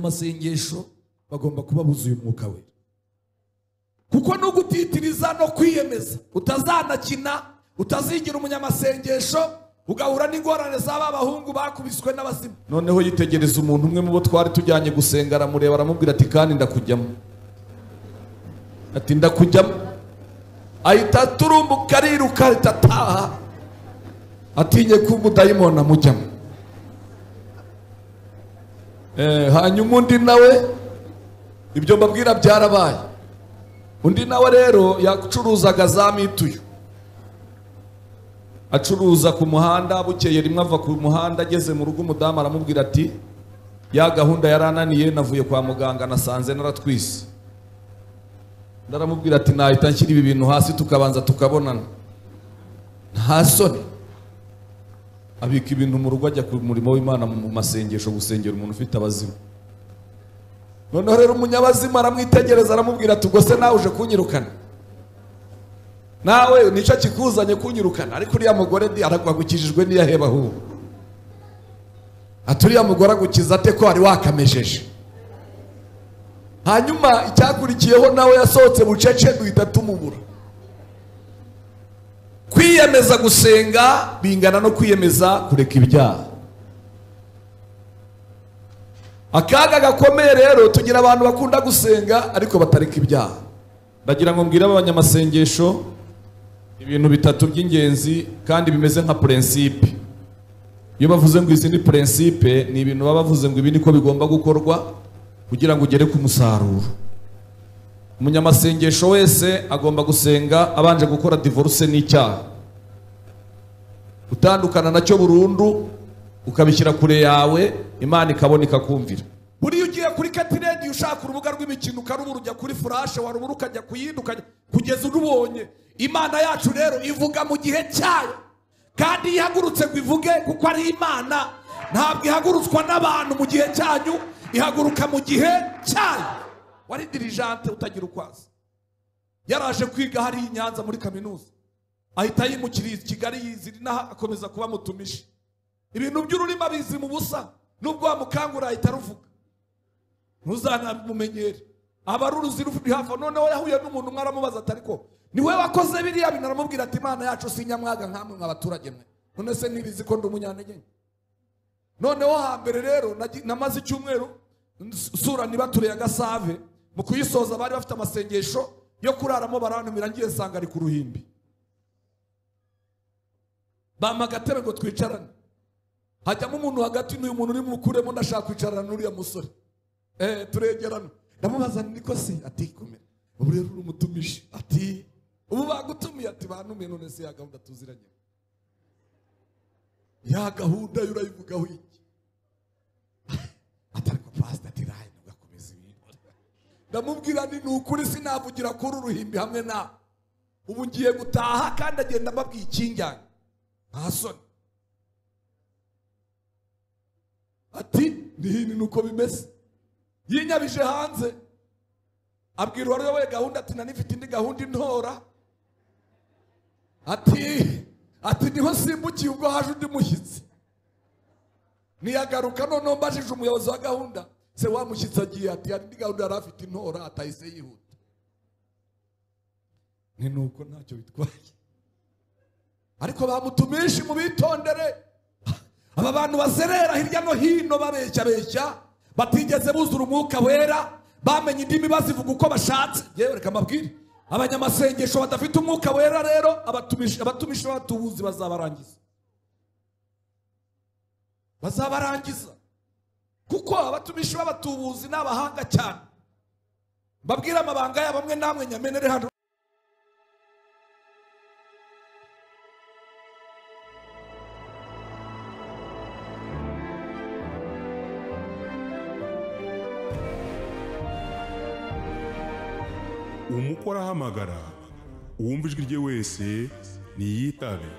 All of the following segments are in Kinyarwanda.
abanyamasengesho bagomba kuba buzuye umwuka we kuko ni ugutitiriza no kwiyemeza utazanakina utazigira umunyamasengesho ugahura n'ingorane za ba bahungu bakubiswe n'abazima noneho yitegereza umuntu umwe mu bo twari tujyanye gusenga aramureba aramubwira ati kandi ndakujyamo ati ndakujyamo ahita turumbuka ariruka ahita ataha atinye ko umudayimoni amujyamo Eh, hanyuma undi nawe ibyo mbabwira byarabaye undi nawe rero yacuruzaga za mituyu acuruza ku muhanda bukeye rimwe ava ku muhanda ageze mu rugo umudamu aramubwira ati ya gahunda yarananiye navuye kwa muganga nasanze naratwise Undi aramubwira ati nahita nshyira ibi bintu hasi tukabanza tukabonana nta soni abika ibintu mu rugo ajya ku murimo w'imana mu masengesho gusengera umuntu ufite abazimu noneho rero umunyabazimu aramwitegereza aramubwira ati ubwo se nawe uje kunyirukana nawe nicyo kikuzanye kunyirukana ariko uriya mugore ndi aragwagukijijwe n'iyaheba ahubwo ati uriya mugore agukiza ate ko wari wakamejeje hanyuma icyakurikiyeho nawe yasohotse bucece duhita tumubura kwiyemeza gusenga bingana no kwiyemeza kureka ibyaha akaga gakomeye rero tugira abantu bakunda gusenga ariko batareka ibyaha ndagira ngo mbwire abanyamasengesho ibintu bitatu by'ingenzi kandi bimeze nka purensipe iyo bavuze ngo izi ni purensipe ni ibintu baba bavuze ngo ibi niko bigomba gukorwa kugira ngo ugere ku musaruro umunyamasengesho wese agomba gusenga abanje gukora divorce n'icyaha utandukana nacyo burundu ukabishyira kure yawe imana ikabona ikakumvira buriya ugiye kuri katiredi ushaka urubuga rw'imikino ukarubura ujya kuri furashe warubura ukajya kuyindukanya kugeza urubonye imana yacu rero ivuga mu gihe cyayo kandi iyo ihagurutse ngo ivuge kuko ari imana ntabwo ihagurutswa n'abantu mu gihe cyanyu ihaguruka mu gihe cyayo wari dirijante utagira ukwaza yaraje kwiga hari i nyanza muri kaminuza ahita yimukira kigali yizira inaha akomeza kuba mutumishi ibintu by'ururimi abizi mu busa nubwo wamukangura ahita aruvuga ntuzanamumenyere aba ari uruzi ruri hafi noneho yahuye n'umuntu umwe aramubaza atari ko ni we wakoze biriya bintu aramubwira ati imana yacu si nyamwaga nk'amwe mwa baturage mwe none se ntibizi ko ndi umunyantegenke noneho hambere rero namaze icyumweru sura nibatureye agasave mu kuyisoza bari bafite amasengesho yo kuraramo barantumira ngiye nsanga ari ku ruhimbi bampa agatebe ngo twicarane hajyamo umuntu hagati n'uyu muntu urimo ukuremo ndashaka kwicarana n'uriya musore eee turegerana ndamubaza niko se ati komera ubu rero urumutumishi ati ubu bagutumiye ati bantumiye none se ya gahunda tuziranye ya gahunda yo urayivugaho iki atari ko pasita ati rayi ndamubwira ni ukuri sinavugira kuri uruhimbi hamwe nawe ubu ngiye gutaha kandi agenda mbabwiye ikinjyanye nta soni ati nihini ni uko bimeze yinyabije hanze abwira uwari we gahunda ati nanifite indi gahunda intora ati ati niho simbukiye ubwo haje undi mushyitsi ntiyagaruka noneho mbajije umuyobozi wa gahunda se wa mushyitsi agiye ati hari indi gahunda yari afite intora atahise yihuta ni nuko ntacyo bitwaye ariko bamutumishe mu bitondere aba bantu bazerera hirya no hino babeshya beshya batigeze buzura umwuka wera bamenye indimi bazivuga uko bashatse yewe reka amabwire abanyamasengesho badafite umwuka wera rero abatumishi b'abatubuzi bazabarangiza bazabarangiza kuko abatumishi b'abatubuzi ni abahanga cyane mbabwire amabanga yabo amwe namwe nyamenere hano umukora ahamagara uwumva ijwi rye wese niyitabe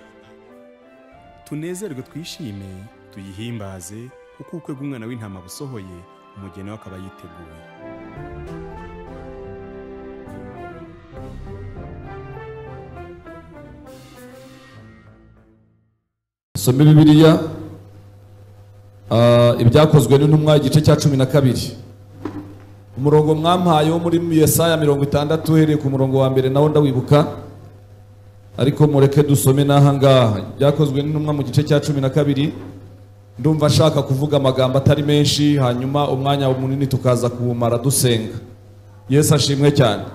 tunezerwe twishime tuyihimbaze kuko ubukwe bw'umwana w'intama busohoye umugeni we akaba yiteguye some bibiliya Ah, ibyakozwe n'intumwa igice cya cumi na kabiri umurongo mwampaye wo muri yesaya mirongo itandatu uhereye ku murongo wa mbere nawo ndawibuka ariko mureke dusome n'aha ngaha ibyakozwe n'intumwa mu gice cya cumi na kabiri ndumva nshaka kuvuga amagambo atari menshi hanyuma umwanya munini tukaza kuwumara dusenga yesu ashimwe cyane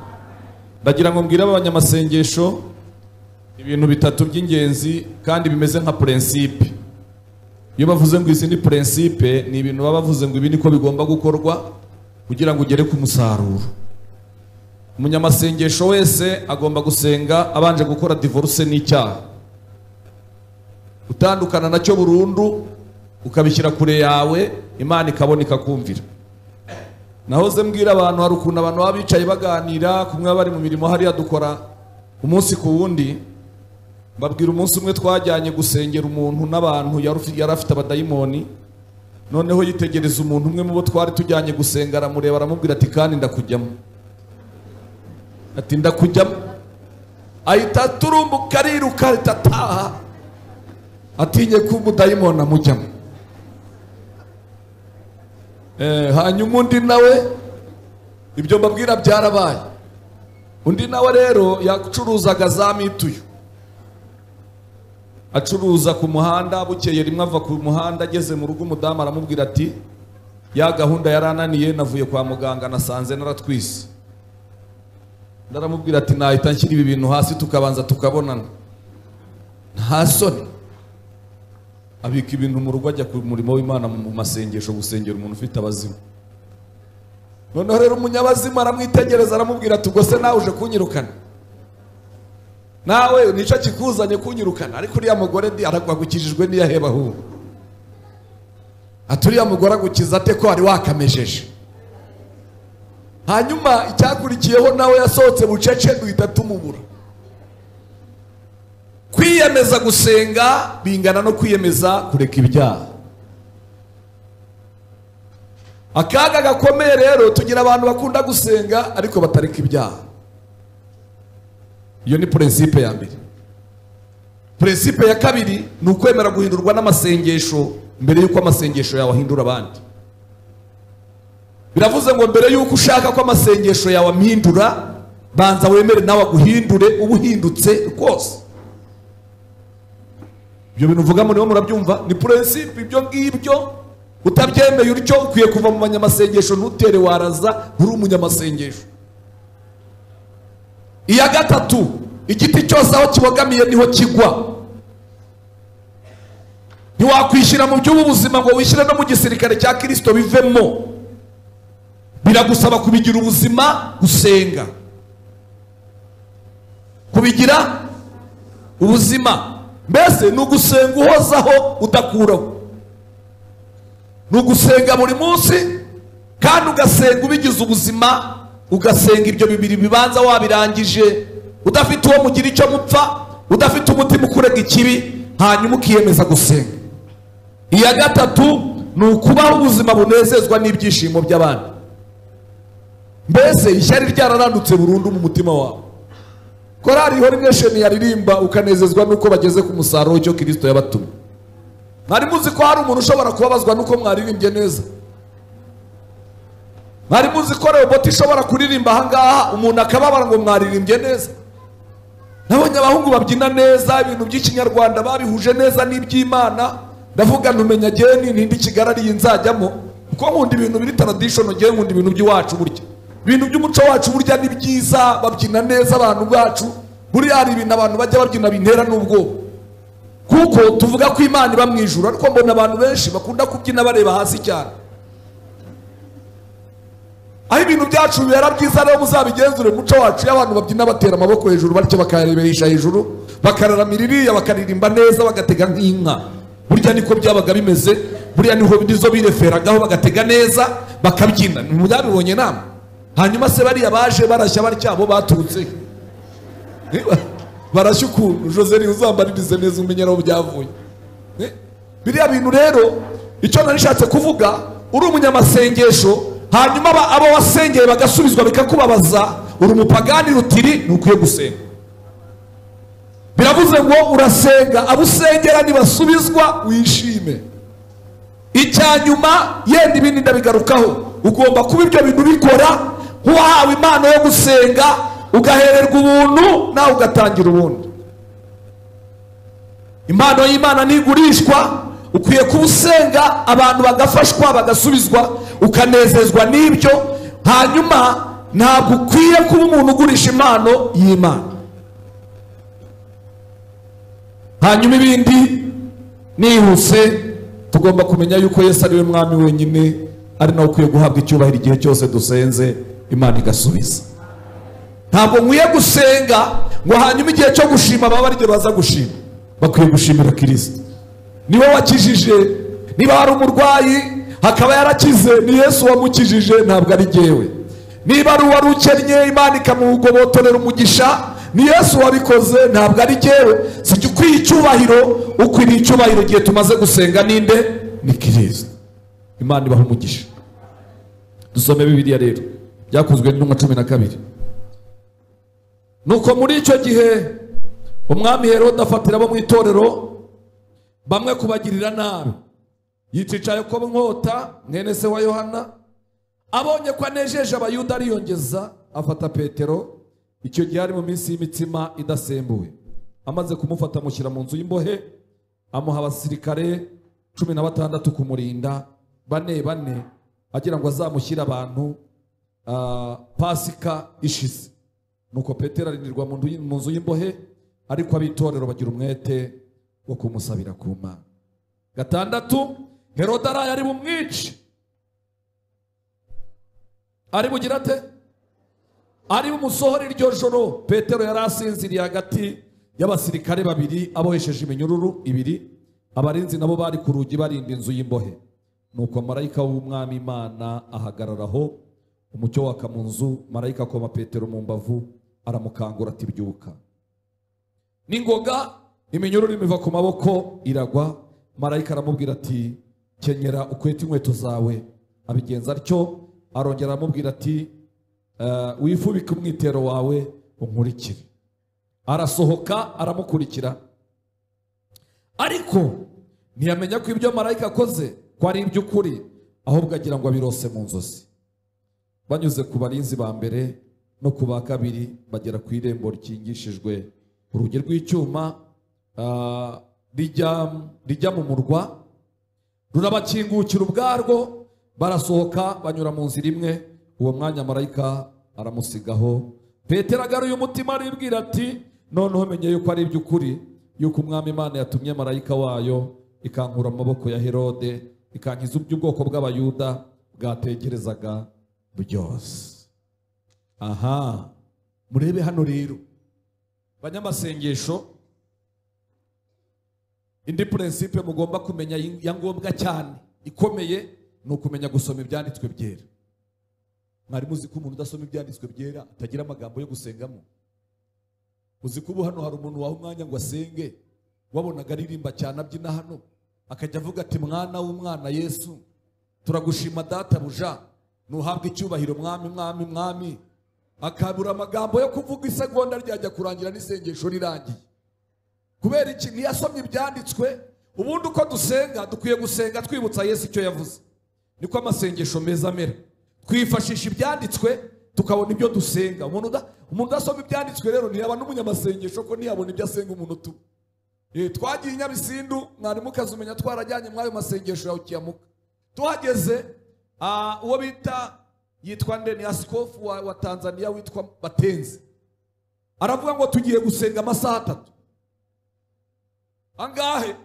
ndagira ngo mbwire abanyamasengesho ibintu bitatu by'ingenzi kandi bimeze nka purensipe iyo bavuze ngo izi ni purensipe ni ibintu baba bavuze ngo ibi niko bigomba gukorwa kugira ngo ugere ku musaruro umunyamasengesho wese agomba gusenga abanje gukora divorce n'icyaha utandukana nacyo burundu ukabishyira kure yawe imana ikabona ikakumvira nahoze mbwira abantu hari ukuntu abantu baba bicaye baganira kumwe baba bari mu mirimo hariya dukora umunsi ku wundi babwira umunsi umwe twajyanye gusengera umuntu n'abantu yari ufi- yari afite abadayimoni noneho yitegereza umuntu umwe mu bo twari tujyanye gusenga aramureba aramubwira ati kandi ndakujyamo ati ndakujyamo ahita turumbuka ariruka ahita ataha atinye ko umudayimoni amujyamo Eh, hanyuma undi nawe ibyo mbabwira byarabaye undi nawe rero yacuruzaga za mituyu acuruza ku muhanda bukeye rimwe ava ku muhanda ageze mu rugo umudamu aramubwira ati ya gahunda yari ananiye navuye kwa muganga nasanze naratwise ndaramubwira ati nahita nshyira ibi bintu hasi tukabanza tukabonana nta soni abika ibintu mu rugo ajya ku murimo w'imana mu masengesho gusengera umuntu ufite abazimu noneho rero umunyabazimu aramwitegereza aramubwira ati ubwo se nawe uje kunyirukana nawe nicyo kikuzanye kunyirukana ariko uriya mugore ndi aragwagukijijwe n'iyaheba ahubwo ati uriya mugore agukiza ate ko wari wakamejeje hanyuma icyakurikiyeho nawe yasohotse bucece duhita tumubura kwiyemeza gusenga bingana no kwiyemeza kureka ibyaha akaga gakomeye rero tugira abantu bakunda gusenga ariko batareka ibyaha iyo ni purensipe ya mbere purensipe ya kabiri ni ukwemera guhindurwa n'amasengesho mbere y'uko amasengesho yawe ahindura abandi biravuze ngo mbere y'uko ushaka ko amasengesho yawe ampindura banza wemere nawe aguhindure uba uhindutse rwose ibyo bintu uvuga muriho murabyumva ni purensipe ibyo ngibyo utabyemeye utyo ukwiye kuva mu banyamasengesho ntutere waraza nturi umunyamasengesho iya gatatu igiti cyose aho kibogamiye niho kigwa ntiwakwishyira mu by'ubu buzima ngo wishyire no mu gisirikare cya kirisito bivemo biragusaba kubigira ubuzima gusenga kubigira ubuzima mbese ni ugusenga uhozaho udakuraho ni ugusenga buri munsi kandi ugasenga ubigize ubuzima ugasenga ibyo bibiri bibanza wabirangije udafite uwo mugira icyo mupfa udafite umutima ukurega ikibi hanyuma ukiyemeza gusenga iya gatatu ni ukubaho ubuzima bunezezwa n'ibyishimo by'abandi mbese ishyari ryararandutse burundu mu mutima wawe korari ihora imyesheni yaririmba ukanezezwa n'uko bageze ku musaruro w'icyo kirisito yabatumye mwari muzi ko hari umuntu ushobora kubabazwa n'uko mwaririmbye neza mwari muzi ko roboti ishobora kuririmba ahangaha umuntu akababara ngo mwaririmbye neza nabonye abahungu babyina neza ibintu by'ikinyarwanda babihuje neza n'iby'imana ndavuga ntumenya geni ntindi kigarariye nzajyamo kuko nkunda ibintu biri taradishono ngewe nkunda ibintu by'iwacu burya ibintu by'umuco wacu burya ni byiza babyina neza abantu bacu buriya hari ibintu abantu bajya babyina bintera n'ubwoba kuko tuvuga ko imana iba mu ijuru ariko mbona abantu benshi bakunda kubyina bareba hasi cyane aho ibintu byacu bibera byiza rero muzabigenzure mu muco wacu iyo abantu babyina batera amaboko hejuru batyo bakayareberesha hejuru bakararamira iriya bakaririmba neza bagatega nk'inka burya niko byabaga bimeze buriya niho nizo bireferagaho bagatega neza bakabyina ntibyabibonye nama hanyuma se bariya baje barashya batya abo baturutse he? Niba- barashya ukuntu jose niwe uzambaririze neza umenyera aho byavuye Eh? biriya bintu rero icyo nari nishatse kuvuga uri umunyamasengesho hanyuma aba- abo wasengeye bagasubizwa bikakubabaza uri umupagani rutiri ntukwiye gusenga biravuze ngo urasenga abo usengera nibasubizwa wishime icya nyuma yenda ibindi ndabigarukaho ugomba kuba ibyo bintu bikora nk'uwahawe impano yo gusenga ugahererwa ubuntu nawe ugatangira ubundi impano y'imana ntigurishwa ukwiye kuba usenga abantu bagafashwa bagasubizwa ukanezezwa n'ibyo hanyuma ntabwo ukwiye kuba umuntu ugurisha impano y'imana hanyuma ibindi nihuse tugomba kumenya yuko yesu ari we mwami wenyine ari nawe ukwiye guhabwa icyubahiro igihe cyose dusenze imana igasubiza ntabwo nkwiye gusenga ngo hanyuma igihe cyo gushima baba ari igihe baza gushima bakwiye gushimira kirisita niwe wakijije niba hari umurwayi hakaba yarakize ni yesu wamukijije ntabwo ari jyewe niba ari uwari ukennye imana ikamugobotorera umugisha ni yesu wabikoze ntabwo ari jyewe sijya ukwiye icyubahiro ukwiriye icyubahiro igihe tumaze gusenga ninde ni kirisita imana ibaha umugisha dusome bibiliya rero byakozwe n'intumwa cumi na kabiri nuko muri icyo gihe umwami herode afatira abo mu itorero bamwe kubagirira nabi yicisha yakobo nkota mwene se wa yohana abonye ko anejeje abayuda ariyongeza afata petero icyo gihe ari mu minsi y'imitsima idasembuwe amaze kumufata amushyira mu nzu y'imbohe amuha abasirikare cumi na batandatu kumurinda bane bane agira ngo azamushyire abantu ah, pasika ishize nuko petero arindirwa mu ndu- mu nzu y'imbohe ariko ab'itorero bagira umwete wo kumusabira ku mana gatandatu herode araye ari bumwice ari bugira ate ari bumusohore iryo joro petero yari asinziriye hagati y'abasirikare babiri abohesheje iminyururu ibiri abarinzi nabo bari ku rugi barinda inzu y'imbohe nuko marayika w'umwami imana ahagararaho umucyo waka mu nzu marayika akoma petero mu mbavu aramukangura ati byuka n'ingoga iminyururu imiva ku maboko iragwa marayika aramubwira ati kenyera ukwete inkweto zawe abigenza atyo arongera aramubwira ati "Eh, wifubike umwitero wawe unkurikire arasohoka aramukurikira ariko ntiyamenya ko ibyo marayika akoze ko ari iby'ukuri ahubwo agira ngo abirose mu nzozi banyuze ku barinzi ba mbere no ku ba kabiri bagera ku irembo rikingishijwe urugi rw'icyuma ah, rijya rijya mu murwa rurabakingukira ubwarwo barasohoka banyura mu nzira imwe uwo mwanya marayika aramusigaho petero agaruye umutima aribwira ati noneho menye yuko ari iby'ukuri yuko umwami imana yatumye marayika wayo ikankura mu maboko ya herode ikankiza iby'ubwoko bw'abayuda bwategerezaga byose aha murebe hano rero banyamasengesho indi purinsipe mugomba kumenya yi- ya ngombwa cyane ikomeye ni ukumenya gusoma ibyanditswe byera mwarimu uzi ko umuntu udasoma ibyanditswe byera atagira amagambo yo gusengamo uzi ko ubu hano hari umuntu waha umwanya ngo asenge wabonaga aririmba cyane abyina hano akajya avuga ati mwana w'umwana yesu turagushima data buja ntuhabwe icyubahiro mwami mwami mwami akabura amagambo yo kuvuga isegonda ryajya kurangira n'isengesho rirangiye kubera iki ntiyasomye ibyanditswe ubundi uko dusenga dukwiye gusenga twibutsa yesu icyo yavuze niko amasengesho meza amera twifashisha ibyanditswe tukabona ibyo dusenga umuntu uda- umuntu udasoma ibyanditswe rero ntiyaba n'umunyamasengesho ko ntiyabona ibyo asenga umuntu utuma Eh, twagiye i nyabisindu mwarimu ukazumenya twarajyanye mw'ayo masengesho yawe ukiyamuka tuhageze ah, uwo bita yitwa nde ni asikofu wa, wa tanzania witwa batenzi aravuga ngo tugiye gusenga amasaha atatu angahe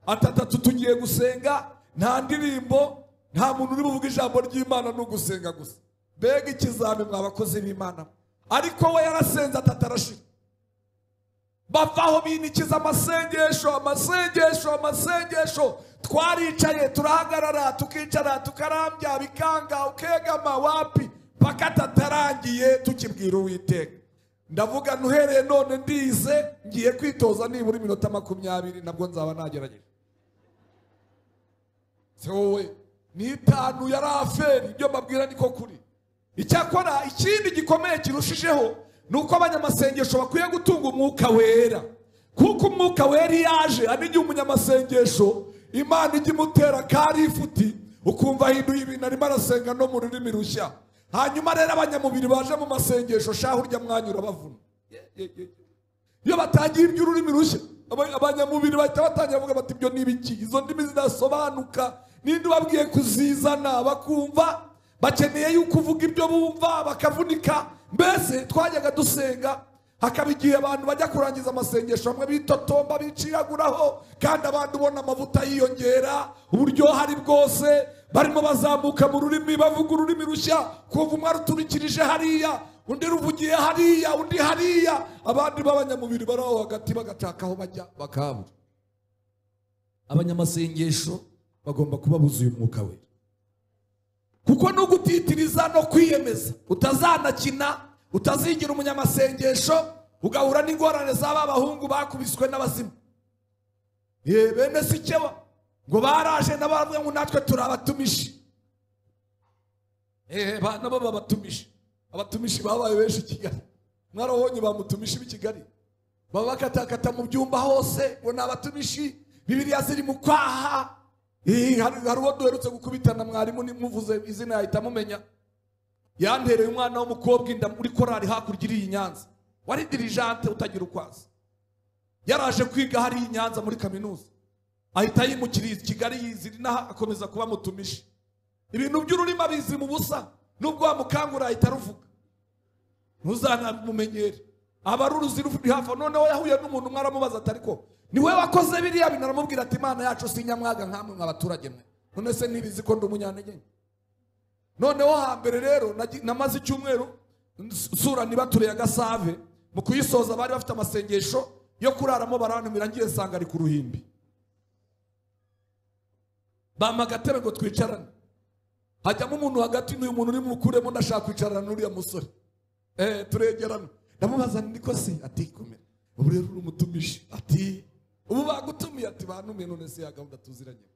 atatatu tugiye gusenga nta ndirimbo nta muntu uri buvuge ijambo ry'imana ni ugusenga gusa mbega ikizami mwa bakozi b'imana ariko we yarasenze atatu arashira bavaho binikiza amasengesho amasengesho amasengesho twaricaye turahagarara tukicara tukarambya bikanga ukegama wapi paka tatarangiye tukibwira uwiteka ndavuga nuhereye none ndize ngiye kwitoza nibura iminota makumyabiri nabwo nzaba nagerageje se wowe ni itanu yari aferi ibyo mbabwira niko kuri icyakora ikindi gikomeye kirushijeho ni uko abanyamasengesho bakwiye gutunga umwuka wera kuko umwuka wera iyo aje hari igihe umunyamasengesho imana ijya imutera kari ifuti ukumva ahinduye ibintu arimo arasenga no mu rurimi rushya hanyuma rero abanyamubiri baje mu masengesho shaho urya mwanyura bavuna Ye- ye- ye. iyo batangiye iby'ururimi rushya aba- abanyamubiri bahita batangira bavuga bati ibyo ni ibiki izo ndimi zidasobanuka ninde ubabwiye kuzizana bakumva bakeneye yuko uvuga ibyo bumva bakavunika mbese twajyaga dusenga hakaba igihe abantu bajya kurangiza amasengesho bamwe bitotomba biciraguraho kandi abandi ubona amavuta yiyongera uburyohe ari bwose barimo bazamuka mu rurimi bavuga ururimi rushya kumva umwe aruturikirije hariya undi ruvugiye hariya undi hariya abandi b'abanyamubiri bari aho hagati bagataka aho bajya bakabura abanyamasengesho bagomba kuba buzuye umwuka wera kuko ni ugutitiriza no kwiyemeza utazanakina utazigira umunyamasengesho ugahura n'ingorane z'aba bahungu bakubiswe n'abazimu ye bene si cyo ngo baraje n'abavuga ngo natwe turabatumishi Eh, ba- nabo babatumishi abatumishi babaye benshi i kigali mwarabonye bamutumishi b'i kigali baba bakatakata mu byumba hose ngo ni abatumishi bibiliya ziri mu kwaha Eh, hari hari uwo duherutse gukubitana mwarimu nimuvuze izina yahita amumenya yantereye umwana w'umukobwa inda muri korari hakurya iri i nyanza wari dirijante utagira ukwazi yaraje kwiga hariya i nyanza muri kaminuza ahita yimukiriye i kigali yizira inaha akomeza kuba mutumishi ibintu by'ururimi abizi mu busa nubwo wamukangura ahita aruvuga ntuzanamumenyere aba ari uruzi ruri hafi noneho yahuye n'umuntu umwe aramubaza ati ariko niwe wakoze biriya bintu aramubwira ati imana yacu si nyamwaga nkamwe mwa baturage mwe none se ntibizi ko ndi umunyantege noneho hambere rero nagi- namaze icyumweru sura nibature ya gasave mu kuyisoza bari bafite amasengesho yo kuraramo barantumira ngiye nsanga ari ku ruhimbi bampa agatebe ngo twicarane hajyamo umuntu hagati n'uyu muntu urimo ukuremo ndashaka kwicarana n'uriya musore eh, turegerana ndamubaza niko se ati kumera ubu rero urumutumishi ati ubu bagutumiye ati bantumiye none se ya gahunda tuziranye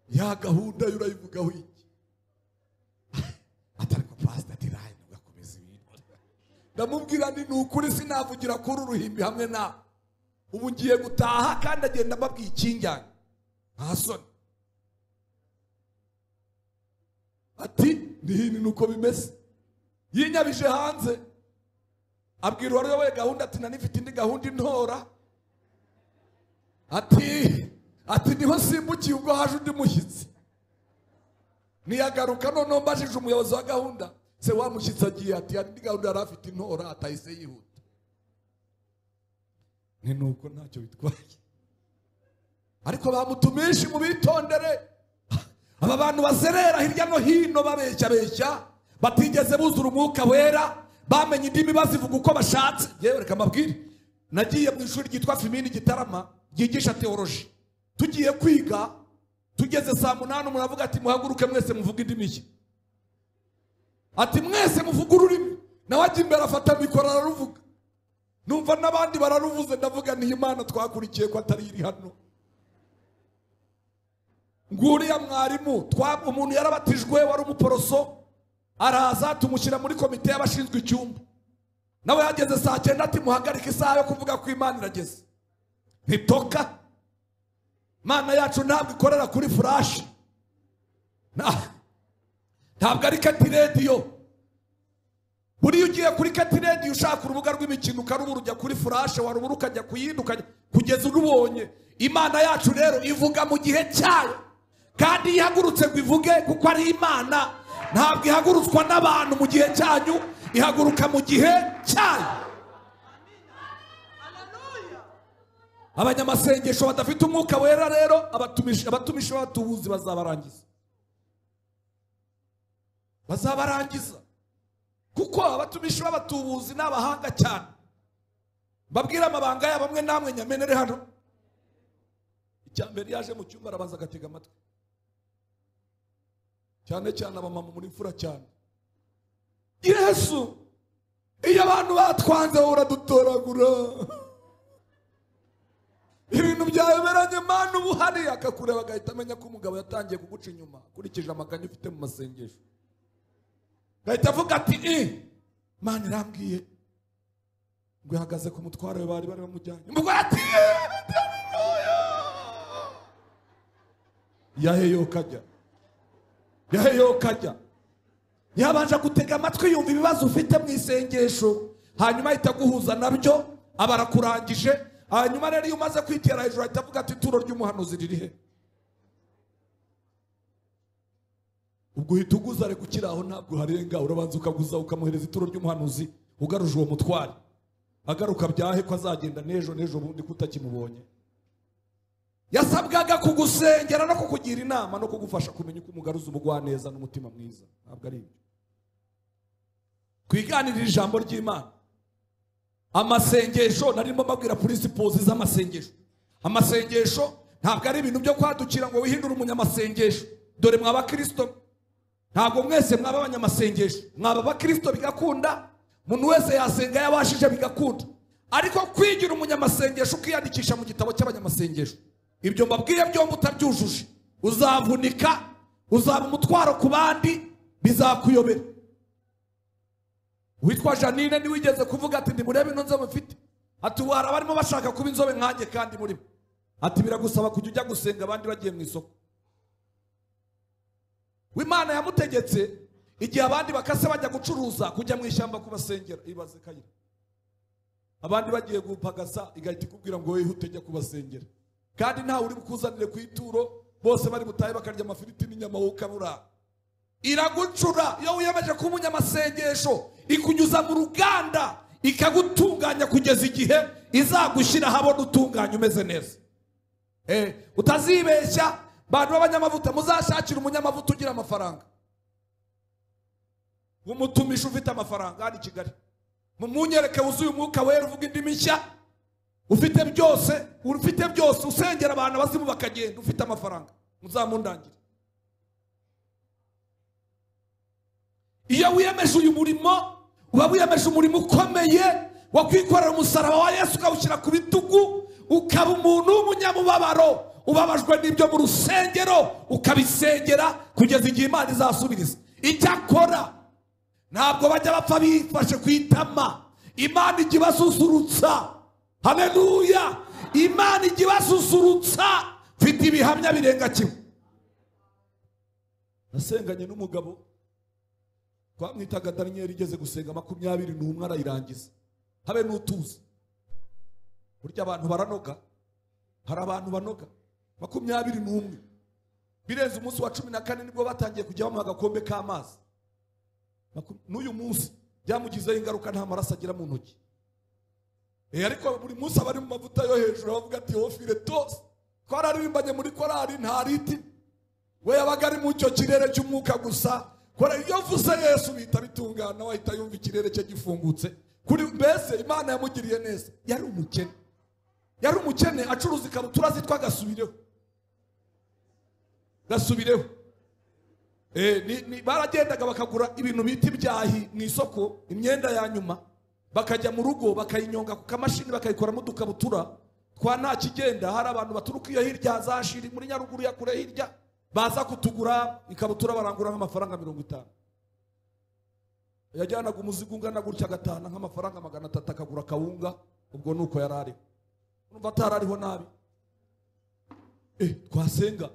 ya gahunda yo urayivugaho iki atari ko pasita ati rayi ntugakomeze ibintu ndamubwira ni ni ukuri sinavugira kuri uruhimbi hamwe nawe ubu ngiye gutaha kandi agenda mbabwiye ikinjyanye nta soni ati nihini ni uko bimeze yinyabije hanze abwira uwaruyoboye gahunda ati nanifite indi gahunda intora ati ati niho simbukiye ubwo haje undi mushyitsi ntiyagaruka noneho mbajije umuyobozi wa gahunda se wa mushyitsi agiye ati hari indi gahunda yari afite intora atahise yihuta ni nuko ntacyo bitwaye ariko bamutumishe mubitondere aba bantu bazerera hirya no hino babeshya beshya batigeze buzura umwuka wera bamenye indimi bazivuga uko bashatse yewe reka mbabwire nagiye mu ishuri ryitwa fimini gitarama ryigisha teoloji tugiye kwiga tugeze saa munani umuntu avuga ati muhaguruke mwese muvuge indimi nshya ati mwese muvuge ururimi nawe ajya imbere afata mikoro araruvuga numva n'abandi bararuvuze ndavuga niyo imana twakurikiye ko atari iri hano nguriya mwarimu twa- umuntu yarabatijwe wari umuporoso araza tumushyira muri komite y'abashinzwe icyumba nawe yageze saa cyenda ati muhagarike isaha yo kuvuga ko imana irageze ntitoka imana yacu ntabwo ikorera kuri furashi Na- ntabwo ari kati rediyo buriya ugiye kuri kati rediyo ushaka urubuga rw'imikino ukarubura ujya kuri furashe warubura ukajya kuyinduka kugeza urubonye imana yacu rero ivuga mu gihe cyayo kandi iyo ihagurutse ngo ivuge kuko ari imana ntabwo ihagurutswa n'abantu mu gihe cyanyu ihaguruka mu gihe cyayo abanyamasengesho badafite umwuka wera rero abatumishi abatumishi b'abatubuzi bazabarangiza bazabarangiza kuko abatumishi b'abatubuzi ni abahanga cyane mbabwire amabanga yabo amwe namwe nyamenere hano icya mbere yaje mu cyumba arabanza agatega amatwi cyane cyane abamama muri mfura cyane yesu iyo abantu batwanze wowe uradutoragura ibintu byayoberanye mani uba uhari akakureba agahita amenya ko umugabo yatangiye kuguca inyuma akurikije amaganya ufite mu masengesho gahita avuga ati eh mani irambwiye ngo ihagaze ku mutwaro we bari bari bamujyanye umugore ati "Eh, ndi hano, oya." yaheyoka ajya yaheyoka ajya yabanje gutega amatwi yumva ibibazo ufite mu isengesho hanyuma ahita aguhuza nabyo aba arakurangije hanyuma rero iyo umaze kwitera hejuru ahita avuga ati ituro ry'umuhanuzi riri he ubwo uhita uguza ariko ukiri aho ntabwo uharenga urabanza ukaguza ukamuhereza ituro ry'umuhanuzi ugaruje uwo mutware agaruka byahe ko azagenda n'ejo n'ejo bundi ko utakimubonye yasabwaga kugusengera no kukugira inama no kugufasha kumenya uko umugaruza umugwaneza n'umutima mwiza ntabwo ari ibyo twiganirire ijambo ry'imana amasengesho narimo mbabwira purisipozi z'amasengesho amasengesho ntabwo ari ibintu byo kwadukira ngo wihindure umunyamasengesho dore mwaba kirisito ntabwo mwese mwaba abanyamasengesho mwaba abakirisito bigakunda umuntu wese yasenga yabashije bigakunda ariko kwigira umunyamasengesho ukiyandikisha mu gitabo cy'abanyamasengesho ibyo mbabwiye byombi utabyujuje uzavunika uzaba umutwaro ku bandi bizakuyobera witwa janine ntiwigeze kuvuga ati nimurebe ino nzobe mfite ati ubu hari abarimo bashaka kuba inzobe nkanjye kandi murimo ati biragusaba kujya ujya gusenga abandi bagiye mu isoko w'imana yamutegetse igihe abandi bakase bajya gucuruza kujya mu ishyamba kubasengera ibaze kayira abandi bagiye gupagasa igahita ikubwira ngo wowe utejya kubasengera kandi ntawe uri bukuzanire ku ituro bose bari butahe bakarya amafiriti n'inyama wowe ukaburara iragucura iyo wiyemeje kuba umunyamasengesho ikunyuza mu ruganda ikagutunganya kugeza igihe izagushyira ahabona utunganya umeze neza Eh, utazibeshya bantu b'abanyamavuta muzashakire umunyamavuta ugira amafaranga umutumisha ufite amafaranga hano i kigali munyereke wuzuye umwuka wera uvuga indimi nshya ufite byose ufite byose usengera abantu abazimu bakagenda ufite amafaranga muzamundangire iyo wiyemeje uyu murimo uba wiyemeje umurimo ukomeye wo kwikorera umusaraba wa yesu ukawushyira ku bitugu ukaba umuntu w'umunyamubabaro ubabajwe n'ibyo mu rusengero ukabisengera kugeza igihe imana izasubiriza icyakora ntabwo bajya bapfa bifashe ku itama imana ijya ibasusurutsa haleluya imana ijya ibasusurutsa mfite ibihamya birenga kimwe nasenganye n'umugabo twamwitaga daniyeli igeze gusenga makumyabiri n'umwe arayirangiza habe n'utuzi burya abantu baranoga hari abantu banoga makumyabiri n'umwe birenze umunsi wa cumi na kane nibwo batangiye kujya bamuha agakombe k'amazi Maku- n'uyu munsi byamugizeho ingaruka nta maraso agira mu ntoki Eh, ariko buri munsi abari mu mavuta yo hejuru bavuga ati hofire tose twararirimbanye muri korari nta riti we yabaga ari mu cyo kirere cy'umwuka gusa kora iyo mvuze yesu bihita bitungana we ahita yumva ikirere cye gifungutse kuri mbese imana yamugiriye neza yari umukene yari umukene acuruza ikabutura zitwa gasubireho gasubireho Eh, ni- ni- baragendaga bakagura ibintu bita ibyahi mu isoko imyenda ya nyuma bakajya mu rugo bakayinyonga ku kamashini bakayikoramo udukabutura twa nta kigenda hari abantu baturuka iyo hirya za shiri muri nyaruguru ya kure hirya baza kutugura ikabutura barangura nk'amafaranga mirongo itanu yajyanaga umuzigo ungana gutya agatahana nk'amafaranga magana atatu akagura akawunga ubwo ni uko yari ariho urumva atari ariho nabi Eh, twasenga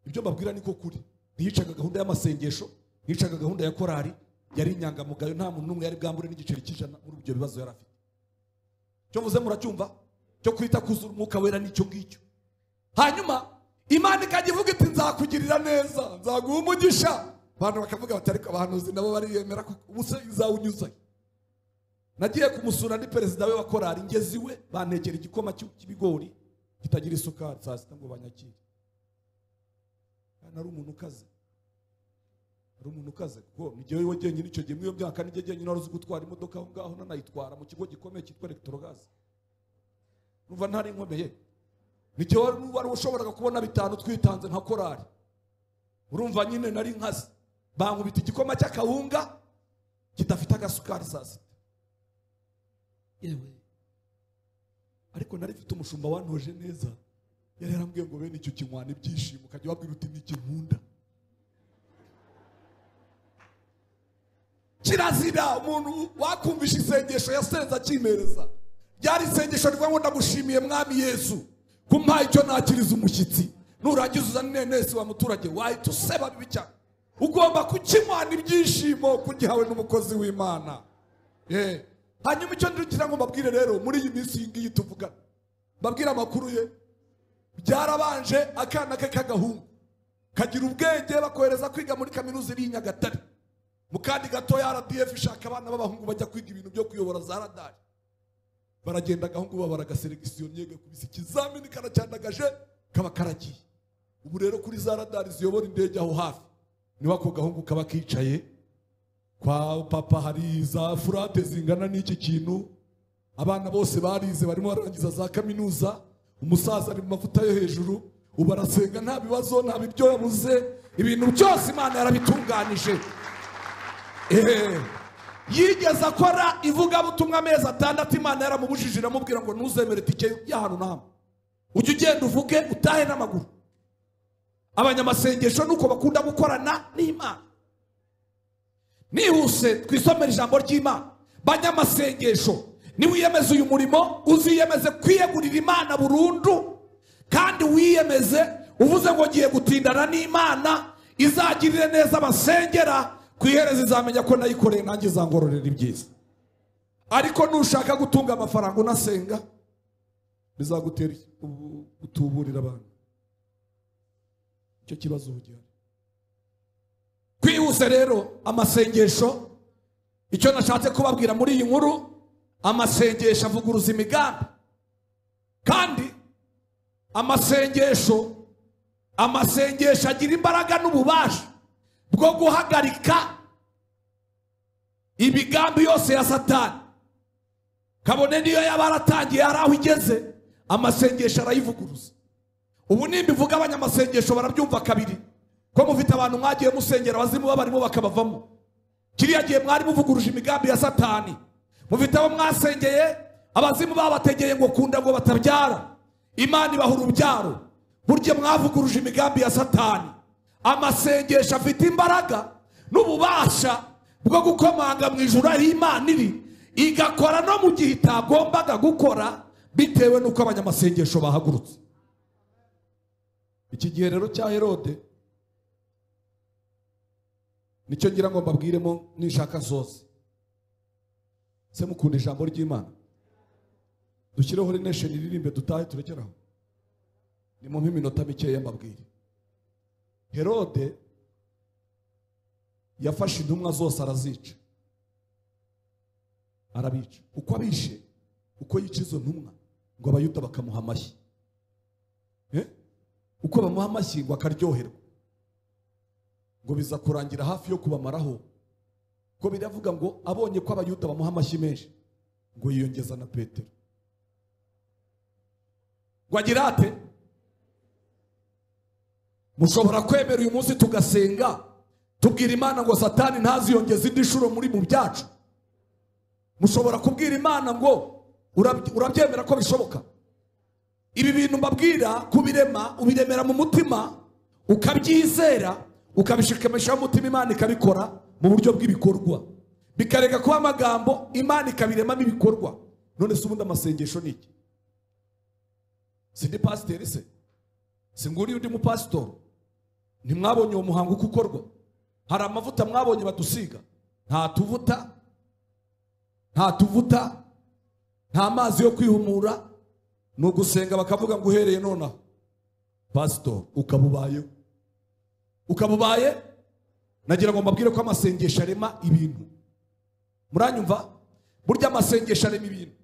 ibyo mbabwira niko kuri ntiyicaga gahunda y'amasengesho ntiyicaga gahunda ya korari yari inyangamugayo nta muntu n'umwe yari bwambure n'igiceri cy'ijana muri ibyo bibazo yari afite cyo mvuze muracyumva cyo kwita kuzura umwuka wera n'icyo ngicyo hanyuma imana ikajya ivuga iti nzakugirira neza nzaguha umugisha abantu bakavuga bati ariko abahanuzi nabo bariyemera ko ubuse izawunyuzayo nagiye kumusura ni perezida we wa korari ngeze iwe bantekera igikoma cy'u- cy'ibigori kitagira isukari saa sita ngo banyakire kandi ari umuntu ukaze ari umuntu ukaze kuko ni jyewe wenyine icyo gihe muri iyo myaka nijye jyenyine wari uzi gutwara imodoka aho ngaho nanayitwara mu kigo gikomeye cyitwa elegitorogazi numva ntari inkomeye ni jyewe wari- wari ushoboraga kubona bitanu twitanze nka korari urumva nyine nari nkaze bankubita igikoma cy'akawunga kidafite agasukari saa sita yewe ariko nari mfite umushumba wantoje neza yari yarambwiye ngo bene icyo kinywana ibyishimo ukajya wabwira uti ni nkunda kirazira umuntu wakumvisha isengesho yasenze akimereza ryari isengesho rivuga ngo ndagushimiye mwami yesu kumpaha icyo nakiriza umushyitsi nurangiza uzane inenesi wa muturage wahita useba bibi cyane ugomba kukimana ibyishimo kugihawe n'umukozi w'imana Eh. hanyuma icyo ngira ngo mbabwire rero muri iyi minsi iyi ngiyi tuvuga mbabwire amakuru ye byarabanje akana ke k'agahungu kagira ubwenge bakohereza kwiga muri kaminuza iri i nyagatare mu kandi gatoya rdf ishaka abana b'abahungu bajya kwiga ibintu byo kuyobora za radari baragenda agahungu babara agaselegisiyo kubisa ikizamini karacyandagaje kaba karagiye ubu rero kuri za radari ziyobora indege aho hafi niba ako gahungu kaba kicaye kwa papa hari za furate zingana n'iki kintu abana bose barize barimo barangiza za kaminuza umusaza ari mu mavuta yo hejuru ubu arasenga nta bibazo nta biryo yabuze ibintu byose imana yarabitunganije Ehe. yigeze akora ivugabutumwa amezi atandatu imana yaramubujije iramubwira ngo ntuzemere itike y'ahantu n'ahamwe ujye ugenda uvuge utahe n'amaguru abanyamasengesho nuko bakunda gukorana n'imana nihuse twisomere ijambo ry'imana banyamasengesho niwiyemeze uyu murimo uziyemeze kwiyegurira imana burundu kandi wiyemeze uvuze ngo ngiye gutindana n'imana izagirire neza abasengera ku iherezo izamenya ko nayikoreye nanjye izangororera ibyiza ariko nushaka gutunga amafaranga unasenga bizagutera ubu- gutuburira abantu icyo kibazo ubu gihari twihuse rero amasengesho icyo nashatse kubabwira muri iyi nkuru amasengesho avuguruza imigambi kandi amasengesho amasengesho agira imbaraga n'ububasha bwo guhagarika imigambi yose ya satani kabone niyo yaba yaratangiye hari aho igeze amasengesho arayivuguruza ubu nimbivuga abanyamasengesho barabyumva kabiri ko mufite abantu mwagiye musengera abazimu babarimo bakabavamo kiriya gihe mwari muvuguruje imigambi ya satani mufite abo mwasengeye abazimu babategeye ngo kunda ngo batabyara imana ibaha urubyaro burya mwavuguruje imigambi ya satani amasengesho afite imbaraga n'ububasha bwo gukomanga mu ijuru aho imana iri igakora no mu gihe itagombaga gukora bitewe n'uko abanyamasengesho bahagurutse iki gihe rero cya herode nicyo ngira ngo mbabwiremo nishaka zose se mukunda ijambo ry'imana dushyireho rinesheni iririmbe dutahe turekeraho ni mu iminota mikeya mbabwire herode yafashe intumwa zose arazica arabica uko abishe uko yica izo ntumwa ngo abayuda bakamuha amashyi Eh? uko bamuha amashyi ngo akaryoherwa ngo biza kurangira hafi yo kubamaraho ko biravuga ngo abonye ko abayuda bamuha amashyi menshi ngo yiyongeza na petero ngo agira ate mushobora kwemera uyu munsi tugasenga tubwira imana ngo satani ntaziyongeze indi nshuro muri mu byacu mushobora kubwira imana ngo "Urabye- urabyemera ko bishoboka ibi bintu mbabwira kubirema ubiremera mu mutima ukabyizera ukabishikamishaho umutima imana ikabikora mu buryo bw'ibikorwa bikareka kuba amagambo imana ikabiremamo ibikorwa none se ubundi amasengesho ni iki si ndi pasiteri se si nguriye undi mupasitori ntimwabonye uwo muhango uko ukorwa hari amavuta mwabonye badusiga nta tuvuta nta tuvuta nta mazi yo kwihumura ni ugusenga bakavuga ngo uhereye nonaha pasito ukaba ubayeho ukaba ubaye nagira ngo mbabwire ko amasengesho arema ibintu muranyumva burya amasengesho arema ibintu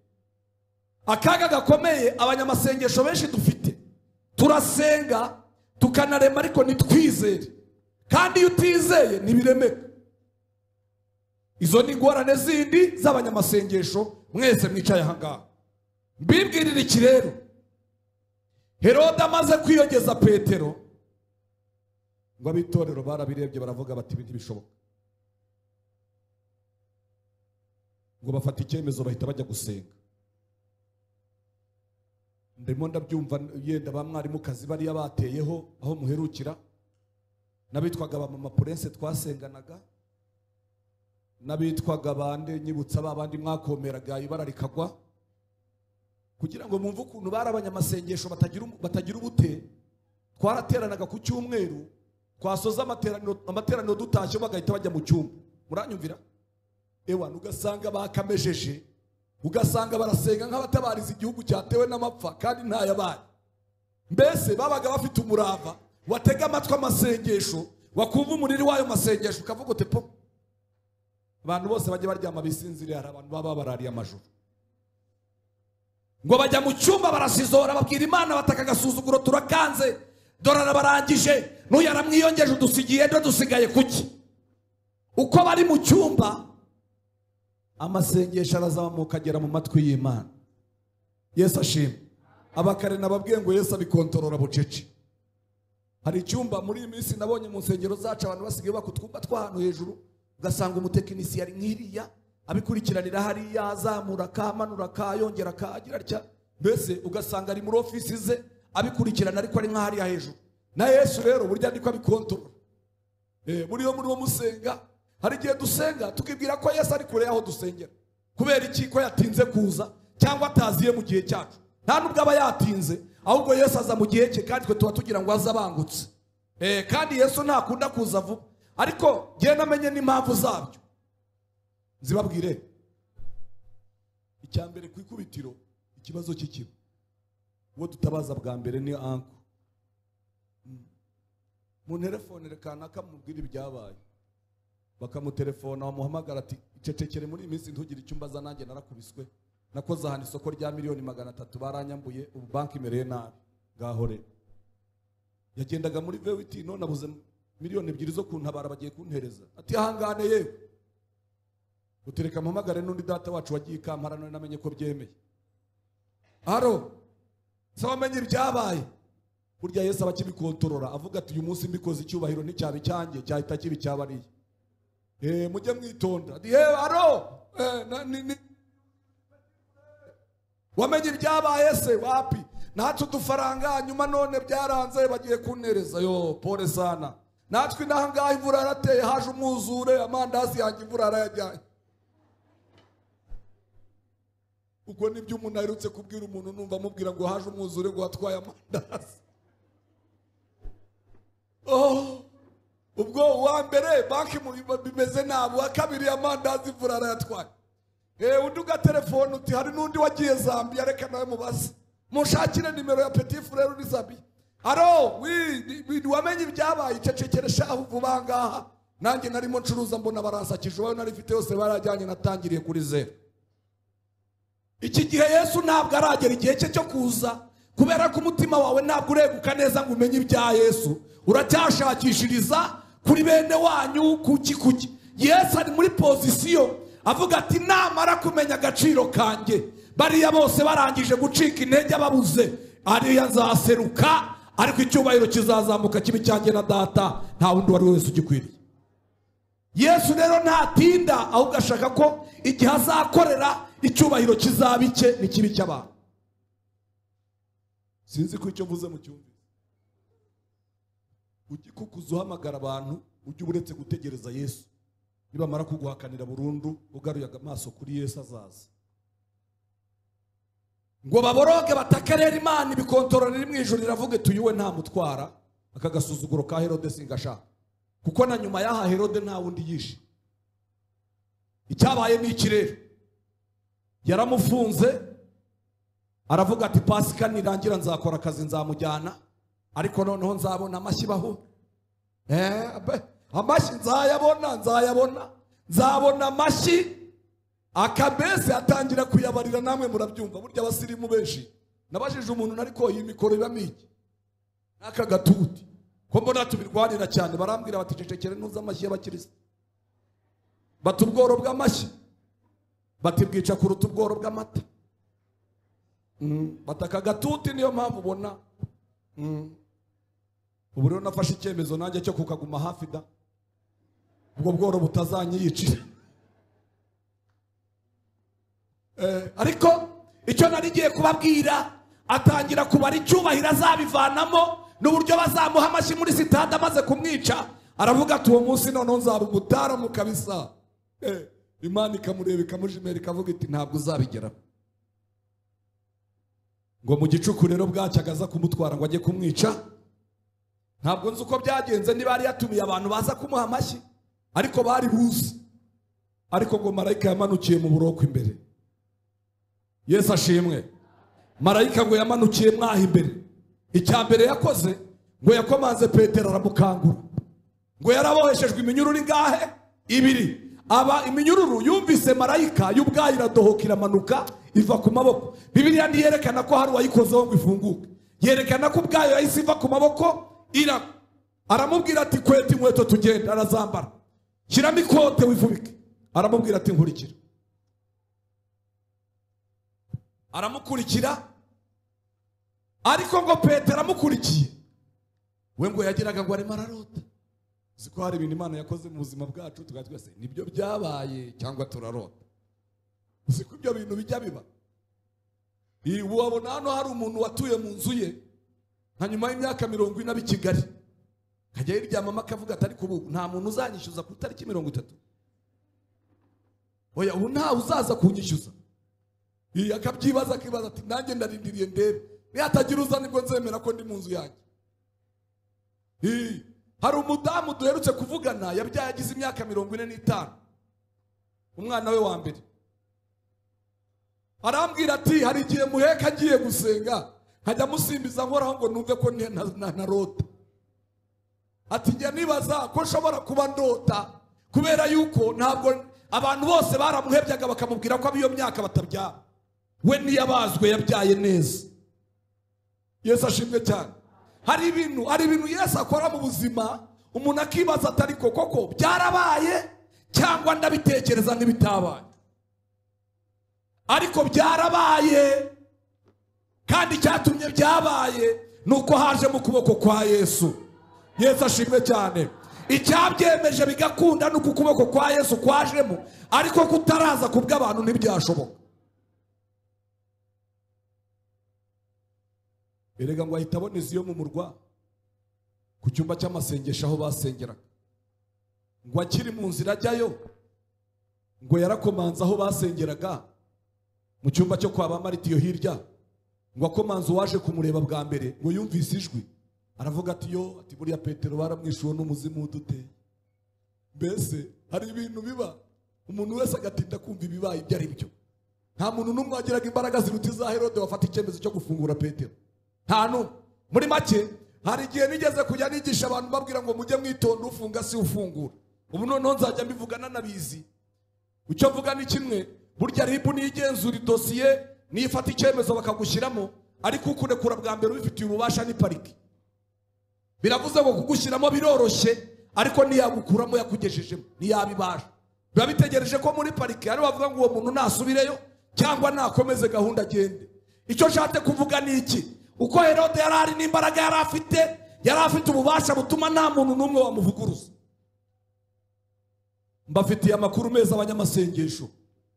akaga gakomeye abanyamasengesho benshi dufite turasenga tukanarema ariko ntitwizere kandi iyo utizeye ntibiremeka izo ni ingorane zindi z'abanyamasengesho mwese mwicaye ahangaha mbibwirire iki rero herode amaze kwiyongeza petero ngo ab'itorero barabirebye baravuga bati ibi ntibishoboka ngo bafata icyemezo bahita bajya gusenga ndimo ndabyumva yenda ba mwarimukazi bariya bateyeho aho muherukira n'abitwaga ba mama purense twasenganaga n'abitwaga bande nyibutsa ba bandi mwakomeraga ibara rikagwa kugira ngo mwumve ukuntu bari abanyamasengesho batagira um- batagira ubute twarateranaga ku cyumweru twasoza amateraniro amateraniro dutashye bagahita bajya mu cyumba muranyumvira ewana ugasanga bakamejeje ugasanga barasenga nk'abatabariza igihugu cyatewe n'amapfa kandi ntayabaye mbese babaga bafite umurava watega amatwi amasengesho wakumva umuriri w'ayo masengesho ukavuga uti po abantu bose bajya baryama bisinziriye hari abantu baba barariye amajoro ngo bajya mu cyumba barasizora babwira imana bataka agasuzuguro turakanze dore arabarangije n'uyu aramwiyongeje udusigiye ejo dusigaye kuki uko bari mu cyumba amasengesho arazamuka agera mu matwi y'imana yesu ashima abakare nababwiye ngo yesu abikontorora bucece hari icyumba muri iyi minsi nabonye mu nsengero zacu abantu basigaye bubaka utwumba tw'ahantu hejuru ugasanga umutekinisiye ari nk'iriya abikurikiranira hariya azamura akamanura akayongera akagira atya mbese ugasanga ari muri ofisi ze abikurikirana ariko ari nk'ahariya hejuru na yesu rero burya ariko abikontorora buriyo muri wo musenga hari igihe dusenga tukibwira ko yesu ari kure y'aho dusengera kubera iki ko yatinze kuza cyangwa ataziye mu gihe cyacu nta nubwo aba yatinze ahubwo yesu aza mu gihe cye kandi twe tuba tugira ngo aze abangutse Eh, kandi yesu ntakunda kuza vuba ariko njye namenye n'impamvu zabyo zibabwire icya mbere ku ikubitiro ikibazo cy'ikiba uwo dutabaza bwa mbere ni anko Mm. mu telefone kanaka mubwira ibyabaye bakamutelefona bamuhamagara ati icecekere muri iyi minsi ntugire icyo umbaza nanjye narakubiswe nakoze ahantu isoko rya miliyoni magana atatu baranyambuye ubu banki imereye nabi ngaho rero yagendaga muri vewiti none abuze miliyoni ebyiri zo kuntabara bagiye kuntereza ati ahangane yewe utereka mpamagare n'undi data wacu wagiye ikampara none namenye ko byemeye haro se wamenye ibyabaye burya yesu aba akibikontorora avuga ati uyu munsi mbikoze icyubahiro nticyaba icyanjye cyahita kiba icyabariye Eh, mujye mwitonda ati yewe haro Eh, na- ni- ni- wamenye ibyabaye se wapi natwe udufaranga nyuma none byaranze bagiye kuntereza yo pole sana natwe inaha ngaha imvura yarateye haje umwuzure amandazi yanjye imvura yarayajyanye ubwo nibyo umuntu aherutse kubwira umuntu numva amubwira ngo haje umwuzure ngo watwaye amandazi oh. ubwo uwa mbere banki mu- bimeze nabi uwa kabiri amandazi imvura yarayatwaye Eh, undi ugatelefone uti hari n'undi wagiye zambiya reka nawe mubaze mushakire nimero ya petit frere uri zambiya aro wi- ni- ni- wamenye ibyabaye icecekere shahu vuba aha ngaha nanjye narimo ncuruza mbona baransakije uwawe nari mfite yose barajyanye natangiriye kuri zeru iki gihe yesu ntabwo aragera igihe cye cyo kuza kubera ko umutima wawe ntabwo ureguka neza ngo umenye ibya yesu uracyashakishiriza kuri bene wanyu kuki kuki yesu ari muri pozisiyo avuga ati namara kumenya agaciro kanjye bariya bose barangije gucika intege ababuze ariya nzaseruka ariko icyubahiro kizazamuka kibe icyanjye na data nta wundi uwo ari we wese ugikwiriye yesu rero ntatinda ahubwo ashaka ko igihe azakorera icyubahiro kizaba icye n'ikibi cy'abantu sinzi ko icyo mvuze mu cyumvise ujye kukuza uhamagara abantu ujye uba uretse gutegereza yesu nibamara kuguhakanira burundu ugaruye amaso kuri yesu azaza ngo baboroge batakarera imana ibikontorora riri mu ijoro riravuga iti uyuwe ntamutwara aka gasuzuguro ka herode singashaka kuko na nyuma y'aha herode nta wundi yishe icyabaye ni iki rero yaramufunze aravuga ati pasika nirangira nzakora akazi nzamujyana ariko noneho nzabona amashyi baho Eh, abe- amashyi nzayabona nzayabona nzabona amashyi akabese atangira kuyabarira namwe murabyumva burya abasirimu benshi nabajije umuntu nariko iyi mikoro ibamo iki n'aka gatuti ko mbona tubirwanira cyane barambwira bati cecekere ntuzi amashyi y'abakirisitu bati ubworo bw'amashyi bati bwica kuruta ubworo bw'amata Mm, bati aka gatuti niyo mpamvu ubona Mm. ubu rero nafashe icyemezo nanjye cyo kukaguma hafi da ubwo bworo butazanyiyicira Eh, ariko icyo nari ngiye kubabwira atangira kubara icyubahiro azabivanamo n'uburyo bazamuha amashyi muri sitade amaze kumwica aravuga ati uwo munsi noneho nzaba umutara mu kabisa Eh, imana ikamureba ikamujimera ikavuga iti ntabwo uzabigeraho ngo mu gicuku rero bwacyo agaza kumutwara ngo ajye kumwica ntabwo nzi uko byagenze niba yari yatumiye abantu baza kumuha amashyi ariko bari buze ariko ngo marayika yamanukiye mu buroko imbere yesu ashimwe marayika ngo yamanukiye mwaha imbere icya mbere yakoze ngo yakomanze petero aramukangura ngo yaraboheshejwe iminyururu ingahe ibiri aba iminyururu yumvise marayika y'ubwayo iradohoka iramanuka iva ku maboko bibiriya ntiyerekana ko hari uwayikozeho ngo ifunguke yerekana ko ubwayo yahise iva ku maboko ira aramubwira ati kweta inkweto tugenda arazambara shyiramo ikote wifubike aramubwira ati nkurikira aramukurikira ariko ngo petero amukurikiye we ngo yagiraga ngo arimo ararota uzi ko hari ibintu imana yakoze mu buzima bwacu tukaba twese nibyo byabaye cyangwa turarota uzi ko ibyo bintu bijya biba Iyi- ubu wabona hano hari umuntu watuye mu nzu ye nka nyuma y'imyaka mirongo ine abi i kigali akajya yiryamamo akavuga ati ariko ubu nta muntu uzanyishyuza ku itariki mirongo itatu oya ubu ntawe uzaza kunyishyuza iyi akabyibaza akibaza ati nanjye ndarindiriye ndebe nihatagira uza nibwo nzemera ko ndi mu nzu yanjye Ii, hari umudamu duherutse kuvugana yabyaye agize imyaka mirongo ine n'itanu umwana we wa mbere arambwira ati hari igihe muheka agiye gusenga nkajya musimbiza nkoraho ngo numve ko ni- na- na- narota ati njya nibaza ko nshobora kuba ndota kubera yuko ntabwo abantu bose baramuhebyaga bakamubwira ko ab'iyo myaka batabyara we niyabazwe yabyaye neza yesu ashimwe cyane hari ibintu hari ibintu yesu akora mu buzima umuntu akibaza atari ko koko byarabaye cyangwa ndabitekereza n'ibitabaye ariko byarabaye kandi icyatumye byabaye ni uko haje mu kuboko kwa yesu yesu ashimwe cyane icyabyemeje bigakunda ni uko ukuboko kwa yesu kwajemo ariko kutaraza ku bw'abantu ntibyashoboka erega ngo ahita aboneza iyo mu murwa ku cyumba cy'amasengesho aho basengeraga ngo akiri mu nzira ajyayo ngo yarakomanze aho basengeraga mu cyumba cyo kwa ba maritiyo hirya ngo akomanze uwaje kumureba bwa mbere ngo yumvise ijwi aravuga ati yo ati buriya petero baramwishuwe n'umuzimu w'uduteye mbese hari ibintu biba umuntu wese agatinda kumva ibibaye ibyo ari byo nta muntu n'umwe wagiraga imbaraga ziruta iza herode wafata icyemezo cyo gufungura petero nta n'umwe muri make hari igihe nigeze kujya nigisha abantu babwira ngo mujye mwitonda ufunga si ufungura ubu noneho nzajya mbivugana n'abizi icyo mvuga ni kimwe burya ribu niyo igenzura idosiye niyo ifata icyemezo bakagushyiramo ariko ukurekura bwa mbere ubifitiye ububasha ni pariki biravuze ngo kugushyiramo biroroshye ariko ntiyagukuramo yakugejejemo ntiyabibasha biba bitegereje ko muri pariki hari bavuga ngo uwo muntu nasubireyo cyangwa nakomeze gahunda agende icyo nshatse kuvuga ni iki uko herode yari ari n'imbaraga yari afite yari afite ububasha butuma nta muntu n'umwe wamuvuguruza mbafitiye amakuru meza abanyamasengesho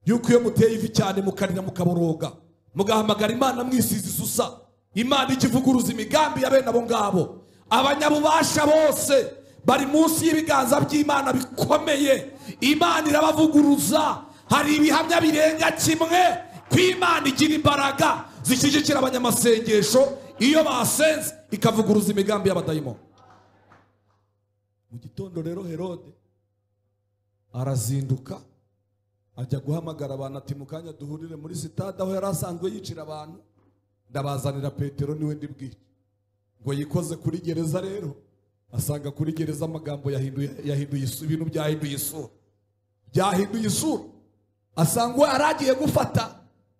yuko iyo muteye ivi cyane mukarira mukaboroga mugahamagara imana mwisize isusa imana ikivuguruza imigambi ya bene abo ngabo abanyabubasha bose bari munsi y'ibiganza by'imana bikomeye imana irabavuguruza hari ibihamya birenga kimwe ko imana igira imbaraga zishyigikira abanyamasengesho iyo basenze ikavuguruza imigambi y'abadayimoni mu gitondo rero herode arazinduka ajya guhamagara abantu ati mu kanya duhurire muri sitade aho yari asanzwe yicira abantu ndabazanira petero niwe ndibwiye ngo yikoze kuri gereza rero asanga kuri gereza amagambo yahinduye yahinduye isu- ibintu byahinduye isura byahinduye isura asanga uwo yari agiye gufata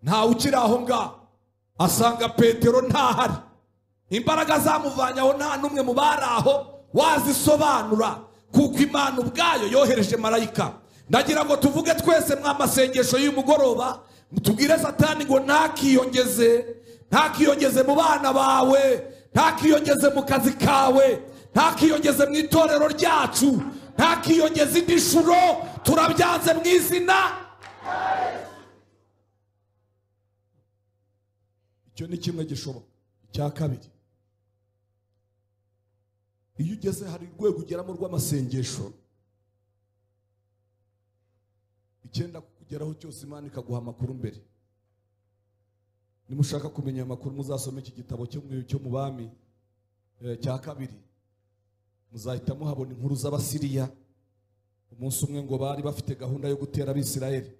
ntawe ukiri aho ngaho asanga petero ntahari imbaraga zamuvanye aho nta n'umwe mu bari aho wazisobanura kuko imana ubwayo yohereje marayika ndagira ngo tuvuge twese mwamasengesho y'umugoroba tubwire satani ngo ntakiyongeze ntakiyongeze mu bana bawe ntakiyongeze mu kazi kawe ntakiyongeze mu itorero ryacu ntakiyongeze indi nshuro turabyanze mu izina icyo ni kimwe gishoboka icya kabiri iyo ugeze hari urwego ugeramo rw'amasengesho icyenda kugeraho cyose imana ikaguha amakuru mbere nimushaka kumenya ayo makuru muzasome iki gitabo cyo mu cyo mu bami eh, cya kabiri muzahita muhabona inkuru z'abasiriya umunsi umwe ngo bari bafite gahunda yo gutera abisirayeli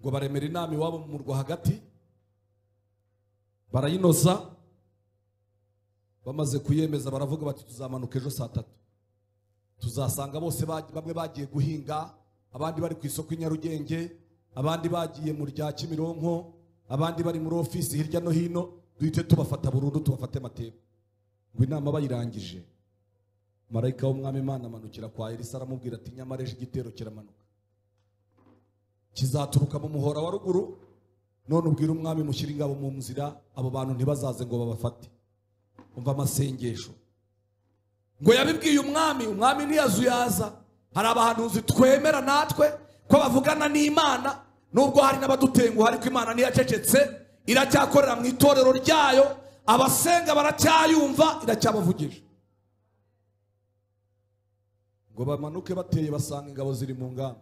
ngo baremera inama iwabo mu murwa hagati barayinoza bamaze kuyemeza baravuga bati tuzamanuka ejo saa tatu tuzasanga bose bagi- bamwe bagiye guhinga abandi bari ku isoko i nyarugenge abandi bagiye mu rya kimironko abandi bari muri ofisi hirya no hino duhite tubafata burundu tubafate amateka ngo inama bayirangije marayika w'umwami imana amanukira kwa elisa aramubwira ati nyamara ejo igitero kiramanuka kizaturuka mu muhora wa ruguru none ubwire umwami mushyire ingabo mu nzira abo bantu ntibazaze ngo babafate umva amasengesho ngo yabibwiye umwami umwami ntiyazuyaza hari abahanuzi twemera natwe ko bavugana n'imana nubwo hari n'abadutenguha ariko imana ntiyacecetse iracyakorera mu itorero ryayo abasenga baracyayumva iracyabavugisha ngo bamanuke bateye basanga ingabo ziri mu ngamba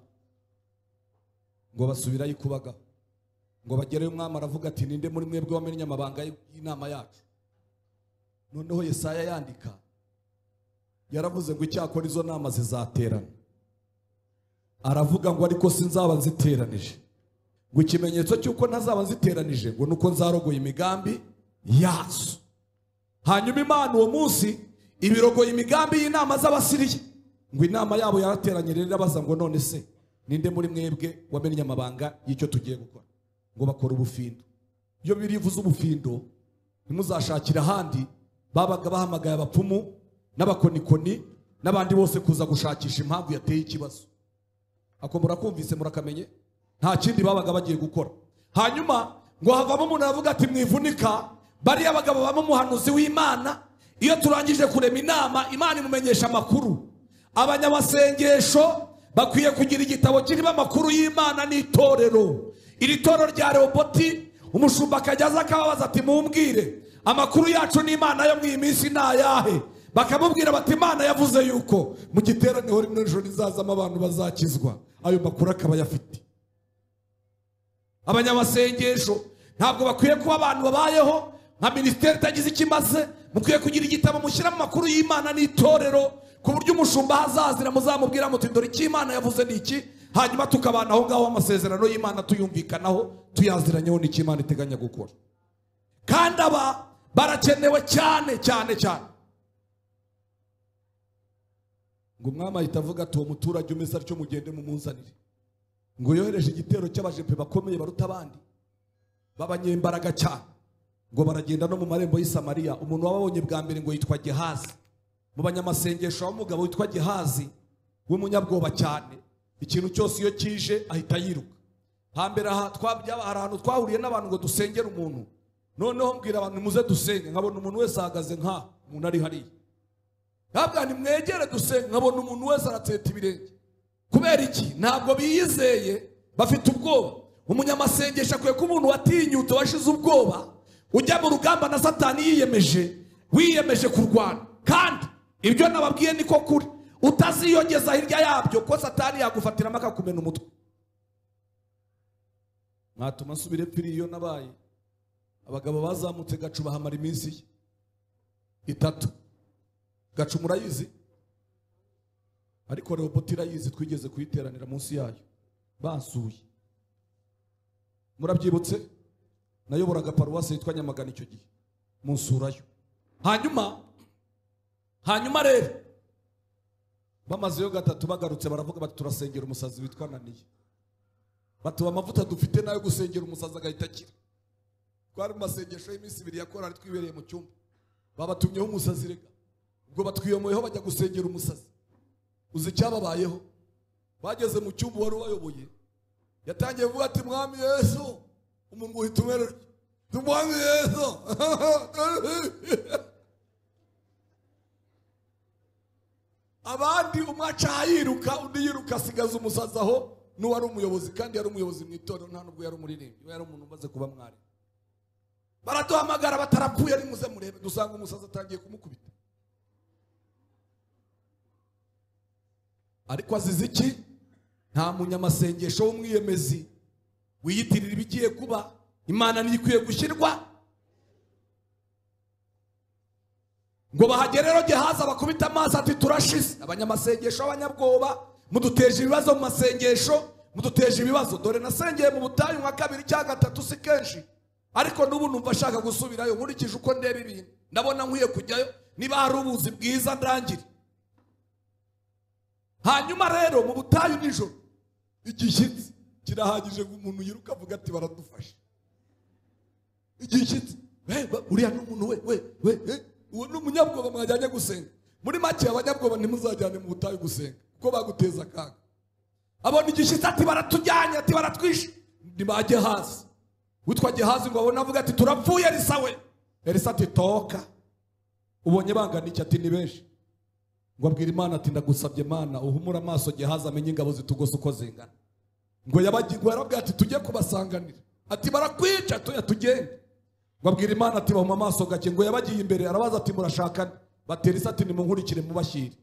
ngo basubirayo ikubagaho ngo bagereyo umwami aravuga ati ninde muri mwebwe wamenye amabanga y'inama yacu noneho yesaya yandika yaravuze ngo icyakora izo nama zizaterana aravuga ngo ariko sinzaba nziteranije ngo ikimenyetso cy'uko ntazaba nziteranije ngo nuko nzarogoye imigambi yazo hanyuma imana uwo munsi ibirogoye imigambi y'inama z'abasiriya ngo inama yabo yarateranye rero irabaza ngo none se ninde muri mwebwe wamenye amabanga y'icyo tugiye gukora ngo bakora ubufindo iyo birivuze ubufindo ntimuzashakire ahandi babaga bahamagaye abapfumu n'abakonikoni n'abandi bose kuza gushakisha impamvu yateye ikibazo ako murakumvise murakamenye nta kindi babaga bagiye gukora hanyuma ngo havamo umuntu aravuga ati mwivunika bariya bagabo baba umuhanuzi w'imana iyo turangije kurema inama imana imumenyesha amakuru abanyamasengesho bakwiye kugira igitabo kirimo amakuru y'imana n'itorero iri torero rya reoboti umushumba akajya aza akababaza ati mumbwire amakuru yacu n'imana yo mu iyi minsi ni ayahe bakamubwira bati imana yavuze yuko mu giteraniro rimwe nijoro rizazamo abantu bazakizwa ayo makuru akaba ayafite abanyamasengesho ntabwo bakwiye kuba abantu babayeho nka minisiteri itagize icyo imaze mukwiye kugira igitabo mushyiramo amakuru y'imana n'itorero ku buryo umushumba ahazazira muzamubwira muti dore icyo imana yavuze ni iki hanyuma tukabana aho ngaho amasezerano y'imana tuyumvikanaho tuyaziranyeho n'icyo imana iteganya gukora kandi aba barakenewe cyane cyane cyane ngo umwami ahita avuga ati uwo muturage umeze atyo mugende mumuzanire ngo yohereje igitero cy'abajepe bakomeye baruta abandi b'abanyembaraga cyane ngo baragenda no mu marembo y'i Samariya umuntu wababonye bwa mbere ngo yitwa gehazi mu banyamasengesho habamo umugabo witwa gehazi w'umunyabwoba cyane ikintu cyose iyo kije ahita yiruka hambere aha twabyaba hari ahantu twahuriye n'abantu ngo dusengere umuntu noneho mbwira abantu muze dusenge nkabona umuntu wese ahagaze nka umuntu ari hariya ntabwo nimwegere dusenge nkabona umuntu wese arateta ibirenge kubera iki ntabwo biyizeye bafite ubwoba umunyamasengesho akwiye kuba umuntu watinyutse washize ubwoba ujya mu rugamba na satani yiyemeje wiyemeje kurwana kandi ibyo nababwiye niko kuri utaziyongeza hirya yabyo ko satani yagufatiramo akakumena umutwe mwatuma nsubira epfiri iyo nabaye abagabo bazamutse gacu bahamara iminsi ye itatu gacu murayizi ariko rehoboto irayizi twigeze kuyiteranira munsi yayo bansuye murabyibutse nayoboraga paruwasi yitwa nyamagana icyo gihe munsurayo hanyuma hanyuma rero bamazeyo gatatu bagarutse baravuga bati turasengera umusazi witwa naniye batuba amavuta dufite nayo gusengera umusazi agahita akira twari mu masengesho y'iminsi ibiri ya korari twibereye mu cyumba babatumyeho umusazi rega ubwo batwiyomoyeho bajya gusengera umusazi uzi icyababayeho bageze mu cyumba wari ubayoboye yatangiye kuvuga ati mwami yesu umuntu uhita umererwa Ati, mwami yesu abandi umwe acaha yiruka undi yiruka asigaza umusazi aho n'uwari umuyobozi kandi yari umuyobozi mu itorero nta nubwo yari umuririmbyi we yari umuntu umaze kuba mwarimu baraduhamagara batarapfuye ari muze murebe dusanga umusazi atangiye kumukubita ariko azize iki nta munyamasengesho w'umwiyemezi wiyitirira ibigiye kuba imana ntikwiye gushyirwa ngo bahagere rero gehazi bakubita amaso ati turashize abanyamasengesho b'abanyabwoba muduteje ibibazo mu masengesho muduteje ibibazo dore nasengeye mu butayu nka kabiri cyangwa gatatu si kenshi ariko n'ubu numva ashaka gusubirayo nkurikije uko ndeba ibintu ndabona nkwiye kujyayo niba hari ubuzi bwiza ndangire hanyuma rero mu butayu nijoro igishyitsi kirahagije ngo umuntu yiruka avuga ati baradufashe igishyitsi "Eh, ba- uriya ni umuntu we we we eh, uwo ni umunyabwoba mwajyanye gusenga muri make abanyabwoba ntimuzajyane mu butayu gusenga kuko baguteza akaga abona igishyitsi ati baratujyanye ati baratwishe ntibajye hasi witwa gehazi ngo abone avuga ati turapfuye elisa we elisa ati toka ubonye bangana iki ati ni benshi ngo abwira imana ati ndagusabye imana uhumure amaso gehazi amenye ingabo zitugose uko zingana ngo yabagi- ngo yarabwira ati tujye kubasanganira ati barakwica tuya tugende ngo abwira imana ati bahuma amaso gake ngo yabagiye imbere arabaza ati murashakane batera isi ati nimunkurikire mubashyire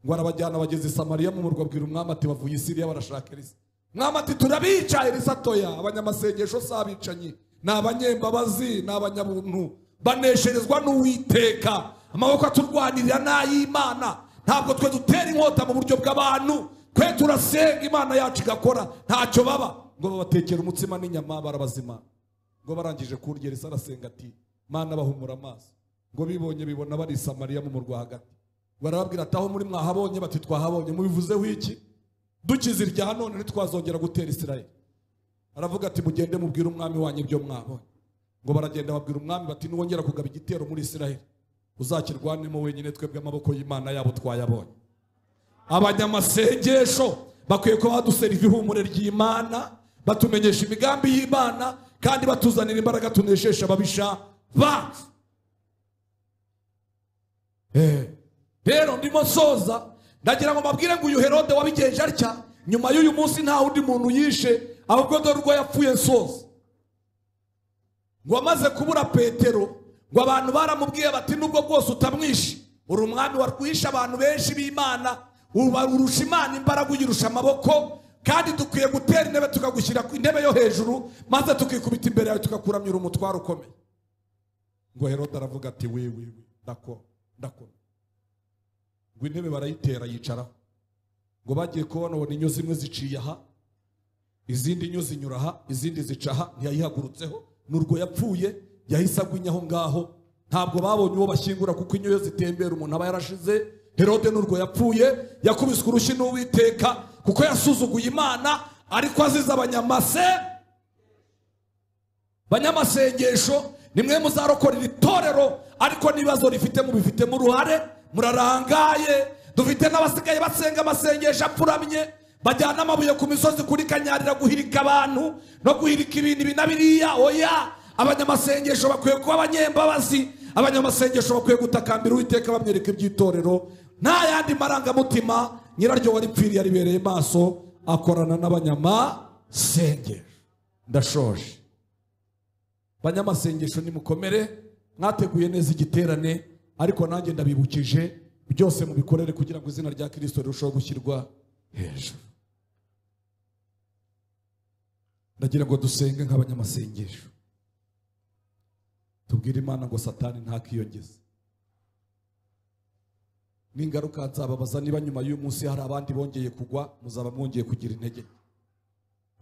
ngo arabajyana bageze i samariya mu murwa abwira umwami ati bavuye i siriya barashaka elisa umwami ati turabica elisa toya abanyamasengesho si abicanyi ni abanyembabazi ni abanyabuntu banesherezwa n'uwiteka amaboko aturwanirira ni ay'imana ntabwo twe dutera inkota mu buryo bw'abantu twe turasenga imana yacu igakora ntacyo baba ngo babatekere umutsima n'inyama barabazimana ngo barangije kurya elisa arasenga ati mana bahumura amaso ngo bibonye bibona bari i samariya mu murwa hagati barababwira ati aho muri mwahabonye bati twahabonye mubivuzeho iki dukize irya none ntitwazongera gutera isirayeli aravuga ati mugende mubwire umwami wanyu ibyo mwabonye ngo baragenda babwira umwami bati niwongera kugaba igitero muri isirayeli uzakirwanemo wenyine twebwe amaboko y'imana yabo twayabonye abanyamasengesho bakwiye kuba baduseriva ihumure ry'imana batumenyesha imigambi y'imana kandi batuzanira imbaraga tuneshesha ababisha bacu Eh, rero ndimo soza ndagira ngo mbabwire ngo uyu herode wabigenje atya nyuma y'uyu munsi nta wundi muntu yishe ahubwo dore urwo yapfuye soza ngo amaze kubura petero ngo abantu baramubwiye bati nubwo bwose utamwishe uri umwami warwishe abantu benshi b'imana uba- urusha imana imbaraga uyirusha amaboko kandi dukwiye gutera intebe tukagushyira ku intebe yo hejuru maze tukikubita imbere yawe tugakuramyura umutwaro ukomeye ngo herode aravuga ati we we we ndakora ndakora ngo intebe barayitera yicaraho ngo bagiye kubona ubona inyo zimwe ziciye aha izindi nyo zinyura aha izindi zica aha ntiyayihagurutseho n'urwo yapfuye yahise agwa inyo aho ngaho ntabwo babonye uwo bashyingura kuko inyo iyo zitembera umuntu aba yarashize herode n'urwo yapfuye yakubiswe urushyi n'uwiteka kuko yasuzuguye imana ariko azize abanyamase banyamasengesho nimwe muzarokora iri torero ariko n'ibibazo rifite mubifitemo uruhare murarangaye dufite n'abasigaye basenga amasengesho apfuramye bajyana amabuye ku misozi kuri kanyarira guhirika abantu no guhirika ibintu ibi na biriya oya abanyamasengesho bakwiye kuba abanyembabazi abanyamasengesho bakwiye gutakambira uwiteka bamwereka iby'itorero nta yandi marangamutima nyiraryo waripfiriye aribereye maso akorana n'abanyamasengesho ndashoje banyamasengesho nimukomere mwateguye neza igiterane ariko nanjye ndabibukije byose mubikorere kugira ngo izina rya kirisito rirusheho gushyirwa hejuru ndagira ngo dusenge nk'abanyamasengesho tubwire imana ngo satani ntakiyongeze n'ingaruka nzababaza niba nyuma y'uyu munsi hari abandi bongeye kugwa muzaba mwongeye kugira intege nke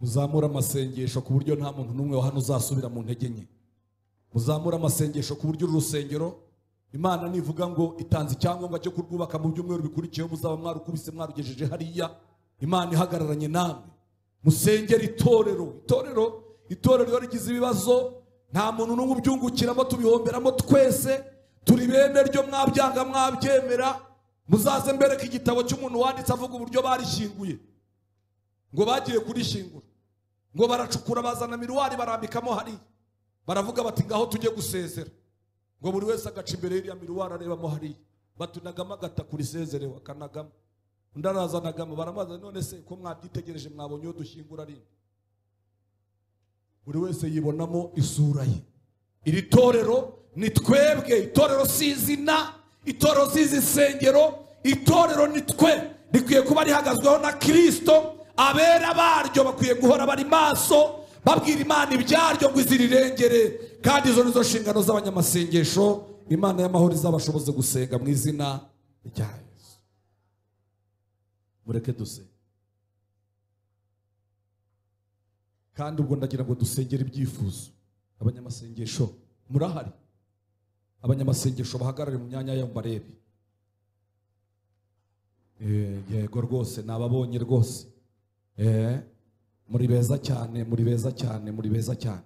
muzamure amasengesho ku buryo nta muntu n'umwe wa hano uzasubira mu ntege nke muzamure amasengesho ku buryo uru rusengero imana nivuga ngo itanze icyangombwa cyo kurwubaka mu byumweru bikurikiyeho muzaba mwarukubise mwarugejeje hariya imana ihagararanye namwe musengere itorero itorero itorero iyo rigize ibibazo nta muntu n'umwe ubyungukiramo tubihomberamo twese turi bene ryo mwabyanga mwabyemera muzaze mbereke igitabo cy'umuntu wanditse avuga uburyo barishyinguye ngo bagiye kurishyingura ngo baracukura bazana miruwari barambikamo hariya baravuga bati ngaho tujye gusezera ngo buri wese agaca imbere y'iriya miruwari arebamo hariya batunagamo agataku risezerewe akanagamo undi arazanagamo baramaza none se ko mwabyitegereje mwabonye iyo dushyingura rimwe buri wese yibonamo isura ye iri torero ni twebwe itorero si izina itorero si izisengero itorero ni twe rikwiye kuba rihagazweho na kirisito abera baryo bakwiye guhora bari maso babwira imana ibyaryo ngo izirirengere kandi izo nizo nshingano z'abanyamasengesho imana y'amahoro izabashoboze gusenga mu izina rya yesu mureke dusenge kandi ubwo ndagira ngo dusengere ibyifuzo abanyamasengesho murahari abanyamasengesho bahagarare mu myanya yabo barebe Eh, yego rwose nababonye rwose Eh, muri beza cyane muri beza cyane muri beza cyane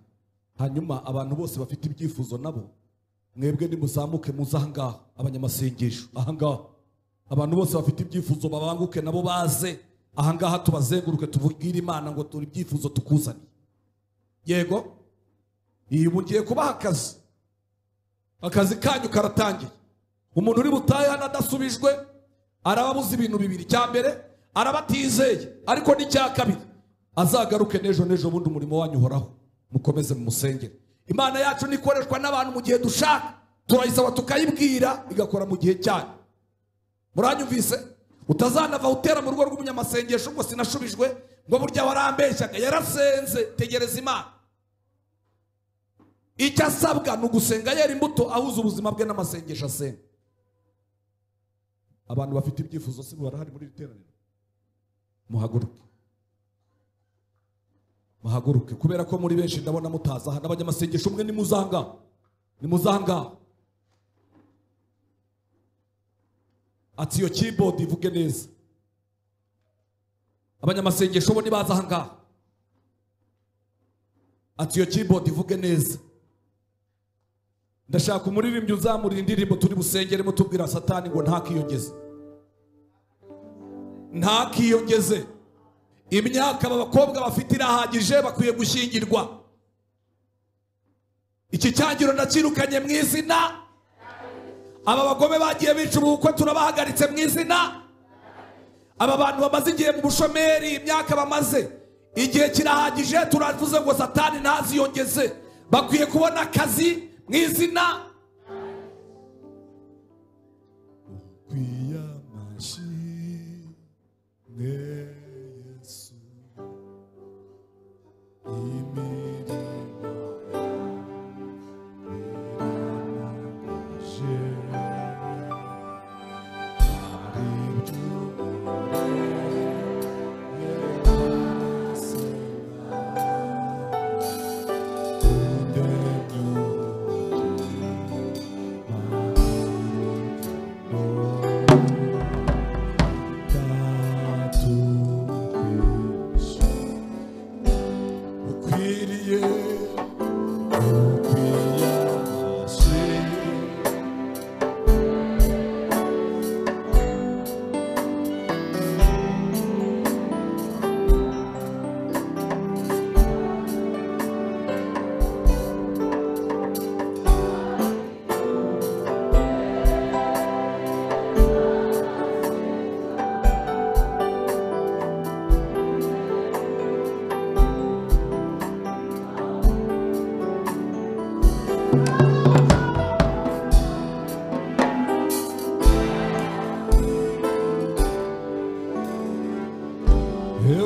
hanyuma abantu bose bafite ibyifuzo nabo mwebwe nimuzamuke muze ahangaha abanyamasengesho ahangaha abantu bose bafite ibyifuzo babanguke nabo baze ahangaha tubazenguruke tubwire imana ngo turi ibyifuzo tukuzaniye yego iyi mugiye kubaha akazi akazi kanyu karatangiye umuntu uri butahe hano adasubijwe araba abuze ibintu bibiri icya mbere araba atizeye ariko n'icya kabiri azagaruke n'ejo n'ejo bundi umurimo wanyu uhoraho mukomeze mumusengere imana yacu ntikoreshwa n'abantu mu gihe dushaka turayisaba tukayibwira igakora mu gihe cyayo muranyumvise utazanava utera mu rugo rw'umunyamasengesho ngo sinashubijwe ngo burya warambeshyaga yarasenze tegereza imana icyo asabwa ni ugusenga yera imbuto ahuza ubuzima bwe n'amasengesho asenga abantu bafite ibyifuzo si barahari muri iri teraniro muhaguruke muhaguruke kubera ko muri benshi ndabona mutaza aha n'abanyamasengesho umwe ni muzanga ni muzanga ati iyo keyboard ivuge neza abanyamasengesho bo ntibaza aha ngaha ati iyo keyboard ivuge neza ndashaka umuririmbyi uzamura indirimbo turi busengere mutubwira satani ngo ntakiyongeze ntakiyongeze imyaka aba bakobwa bafite irahagije bakwiye gushyingirwa iki cyangiro ndakirukanye mu izina aba bagome bagiye bica ubukwe turabahagaritse mu izina aba bantu bamaze igihe mu bushomeri imyaka bamaze igihe kirahagije turavuze ngo satani ntaziyongeze bakwiye kubona akazi mu izina ukwiriye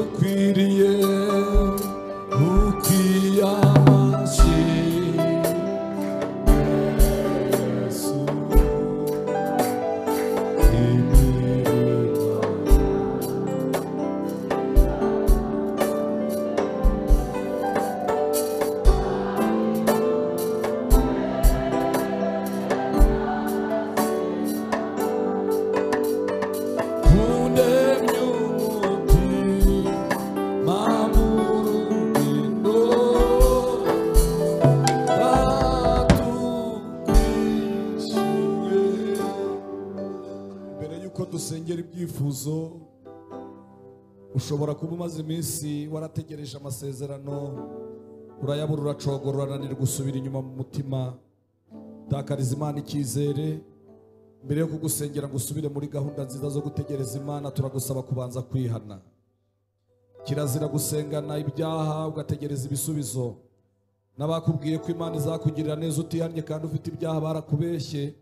ukwiriye ukwiyamashye yesu imirimo mbere y'uko dusengera ibyifuzo ushobora kuba umaze iminsi warategereje amasezerano urayabura uracogora urananirwa gusubira inyuma mu mutima takariza imana icyizere mbere yo kugusengera ngo usubire muri gahunda nziza zo gutegereza imana turagusaba kubanza kwihana kirazira gusengana ibyaha ugategereza ibisubizo n'abakubwiye ko imana izakugirira neza utihannye kandi ufite ibyaha barakubeshye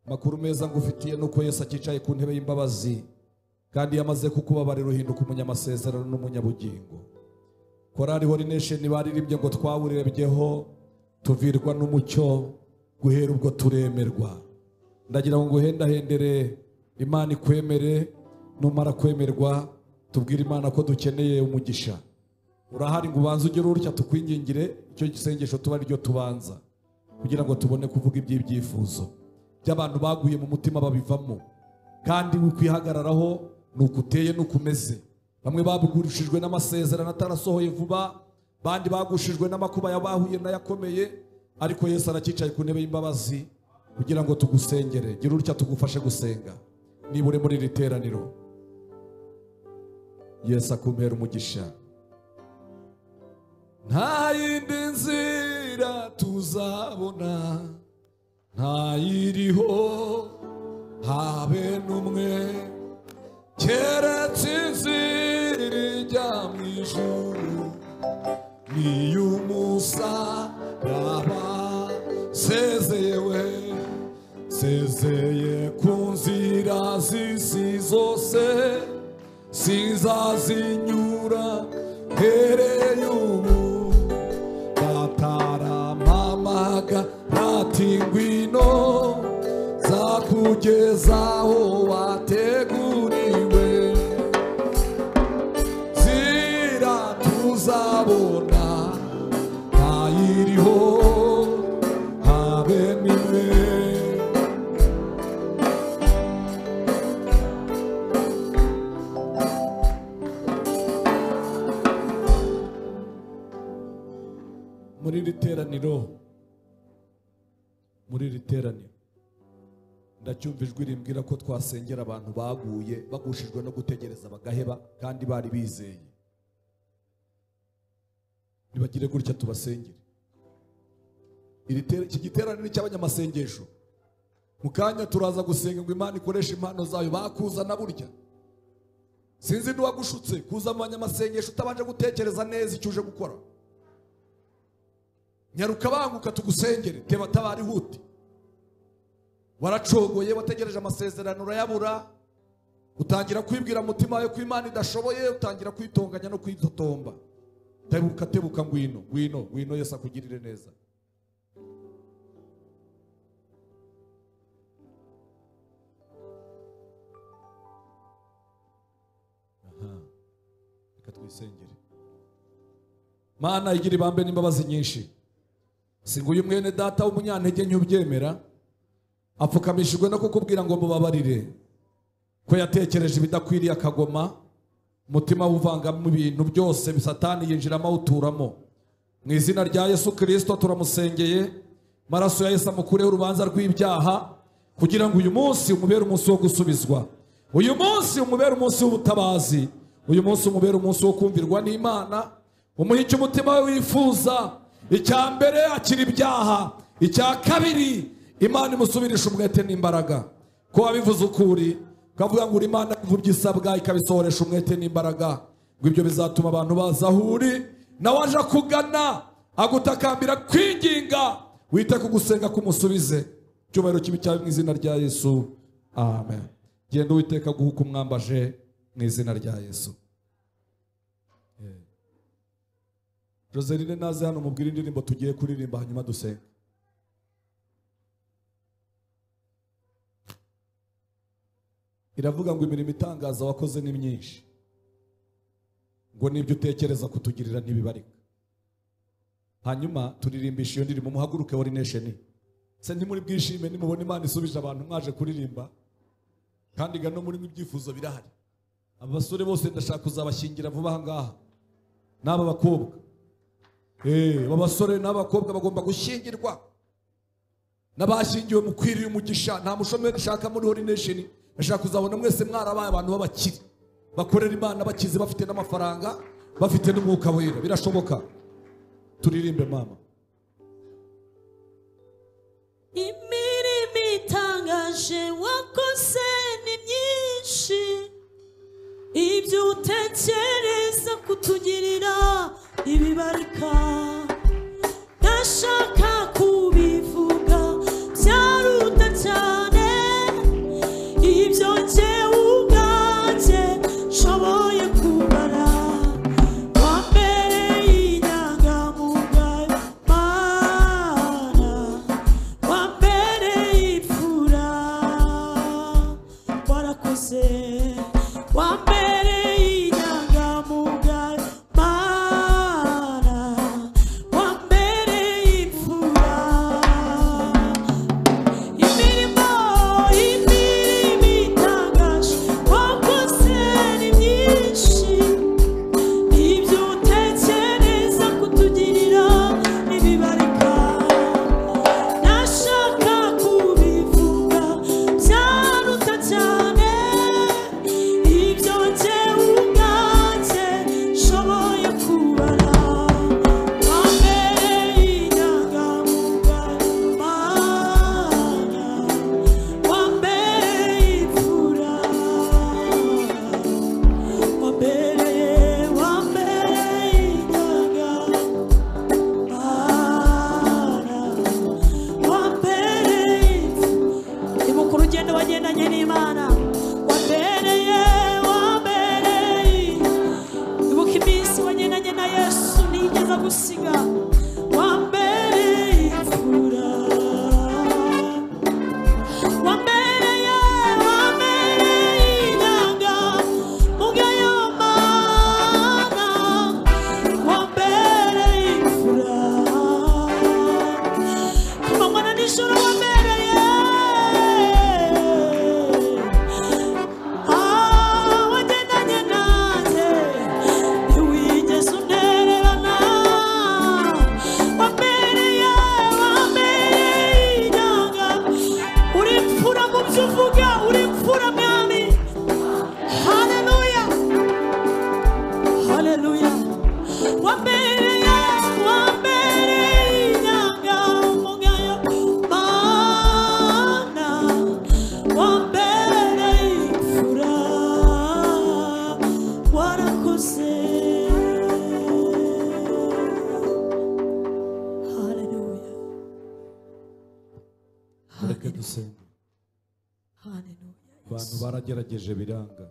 makuru meza ngufitiye nuko Yesu akicaye ku ntebe y'imbabazi kandi yamaze kukubabarira uhinduka umunyamasezerano n'umunyabugingo korari horinesheni baririmbye ngo twaburebyeho tuvirwa n'umucyo guhera ubwo turemerwa ndagira ngo nguhendahendere imana ikwemere numara kwemerwa tubwire imana ko dukeneye umugisha urahari ngo ubanze ugere urutya tukwingingire icyo gisengesho tuba ari ryo tubanza kugira ngo tubone kuvuga iby'ibyifuzo by'abantu baguye mu mutima babivamo kandi ukwihagararaho ni uko uteye n'uko umeze bamwe bagurishijwe n'amasezerano atarasohoye vuba bandi bagushijwe n'amakuba yabahuye n'ayakomeye ariko yesu aracyicaye ku ntebe y'imbabazi kugira ngo tugusengere gira utya tugufashe gusenga niba uri muri iri teraniro yesu akumpera umugisha nta yindi nzira tuzabona ntayiriho habe n'umwe keretse inzira ijya mu ijuru n'iy'umusaraba sezeye we sezeye ku nzira z'isi zose sizazinyura hereye ubu bataramamaga ati ngwino zakugezaho wateguriwe zira tuzabona ntayiriho habe nimwe muri iri teraniro muri iri teraniro ndacyumva ijwi rimbwira ko twasengera abantu baguye bagushijwe no gutegereza bagaheba kandi bari bizeye nibagire gutya tubasengere Iri tera- iki giteraniro cy'abanyamasengesho mu kanya turaza gusenga ngo imana ikoreshe impano zayo bakuzana burya sinzi n'uwagushutse kuza mu banyamasengesho utabanje gutekereza neza icyo uje gukora nyaruka banguka tugusengere teba tabari huti waracogoye wategereje amasezerano urayabura utangira kwibwira mu mutima wawe ko imana idashoboye utangira kwitonganya no kwitotomba tebuka tebuka ngwino ngwino ngwino yesu akugirire neza Aha. reka twisengere mana igira ibambe n'imbabazi nyinshi singuye umwene data w'umunyantege ntibyemera apfukamishijwe no kukubwira ngo mubabarire ko yatekereje ibidakwiriye akagoma umutima we uvangamo ibintu byose bisatani yinjiramo awuturamo mu izina rya yesu kirisito turamusengeye maraso ya yesu amukureho urubanza rw'ibyaha kugira ngo uyu munsi umubere umunsi wo gusubizwa uyu munsi umubere umunsi w'ubutabazi uyu munsi umubere umunsi wo kumvirwa n'imana umuha icyo umutima we wifuza icya mbere akira ibyaha icya kabiri imana imusubirisha umwete n'imbaraga ko wabivuze ukuri ukavuga ngo imana imvubyi igisabwa ikabisohoresha umwete n'imbaraga ngo ibyo bizatuma abantu baza aho uri nawe aje akugana agutakambira kwinginga wite ku gusenga kumusubize icyubahiro kibi cyawe mu izina rya yesu amen genda uwiteka guhuka umwambaje mu izina rya yesu Joseline naze hano mubwire indirimbo tugiye kuririmba hanyuma dusenga iravuga ngo imirimo itangaza wakoze ni myinshi ngo n'ibyo utekereza kutugirira ntibibarika hanyuma turirimbisha iyo ndirimbo muhaguruke wari nesheni se ntimuri bwishime nimubona imana isubije abantu mwaje kuririmba kandi ga no muri ibyifuzo birahari aba basore bose ndashaka kuzabashyingira vuba aha ngaha n'aba bakobwa Eh, aba basore n'abakobwa bagomba gushyingirwa n'abashyingiwe mukwiriye umugisha nta mushomeri dushaka muri hori nesheni ndashaka kuzabona mwese mwarabaye abantu b'abakire bakorera imana bakize bafite n'amafaranga bafite n'umwuka wera birashoboka turirimbe mama imirimo itangaje wakoze ni myinshi ibyo utekereza kutugirira ibibarika ndashaka kubivuga byaruta cyane ibyo njyewe ubwanjye nshoboye kumara wambereye inyangamugayo mana neza gusiga wambereye imfura wambereye wambereye inanga mugayo mana wambereye imfura amanywa n'ijoro wambereye wagendanye nanjye ntiwigeze untererana wambereye wambereye inanga uri imfura mu byo uvuga uri imfura mwami haleluya haleluya wambereye wambereye inanga mugayo mana wambereye imfura warakoze haleluya reka dusenga haleluya abantu baragerageje biranga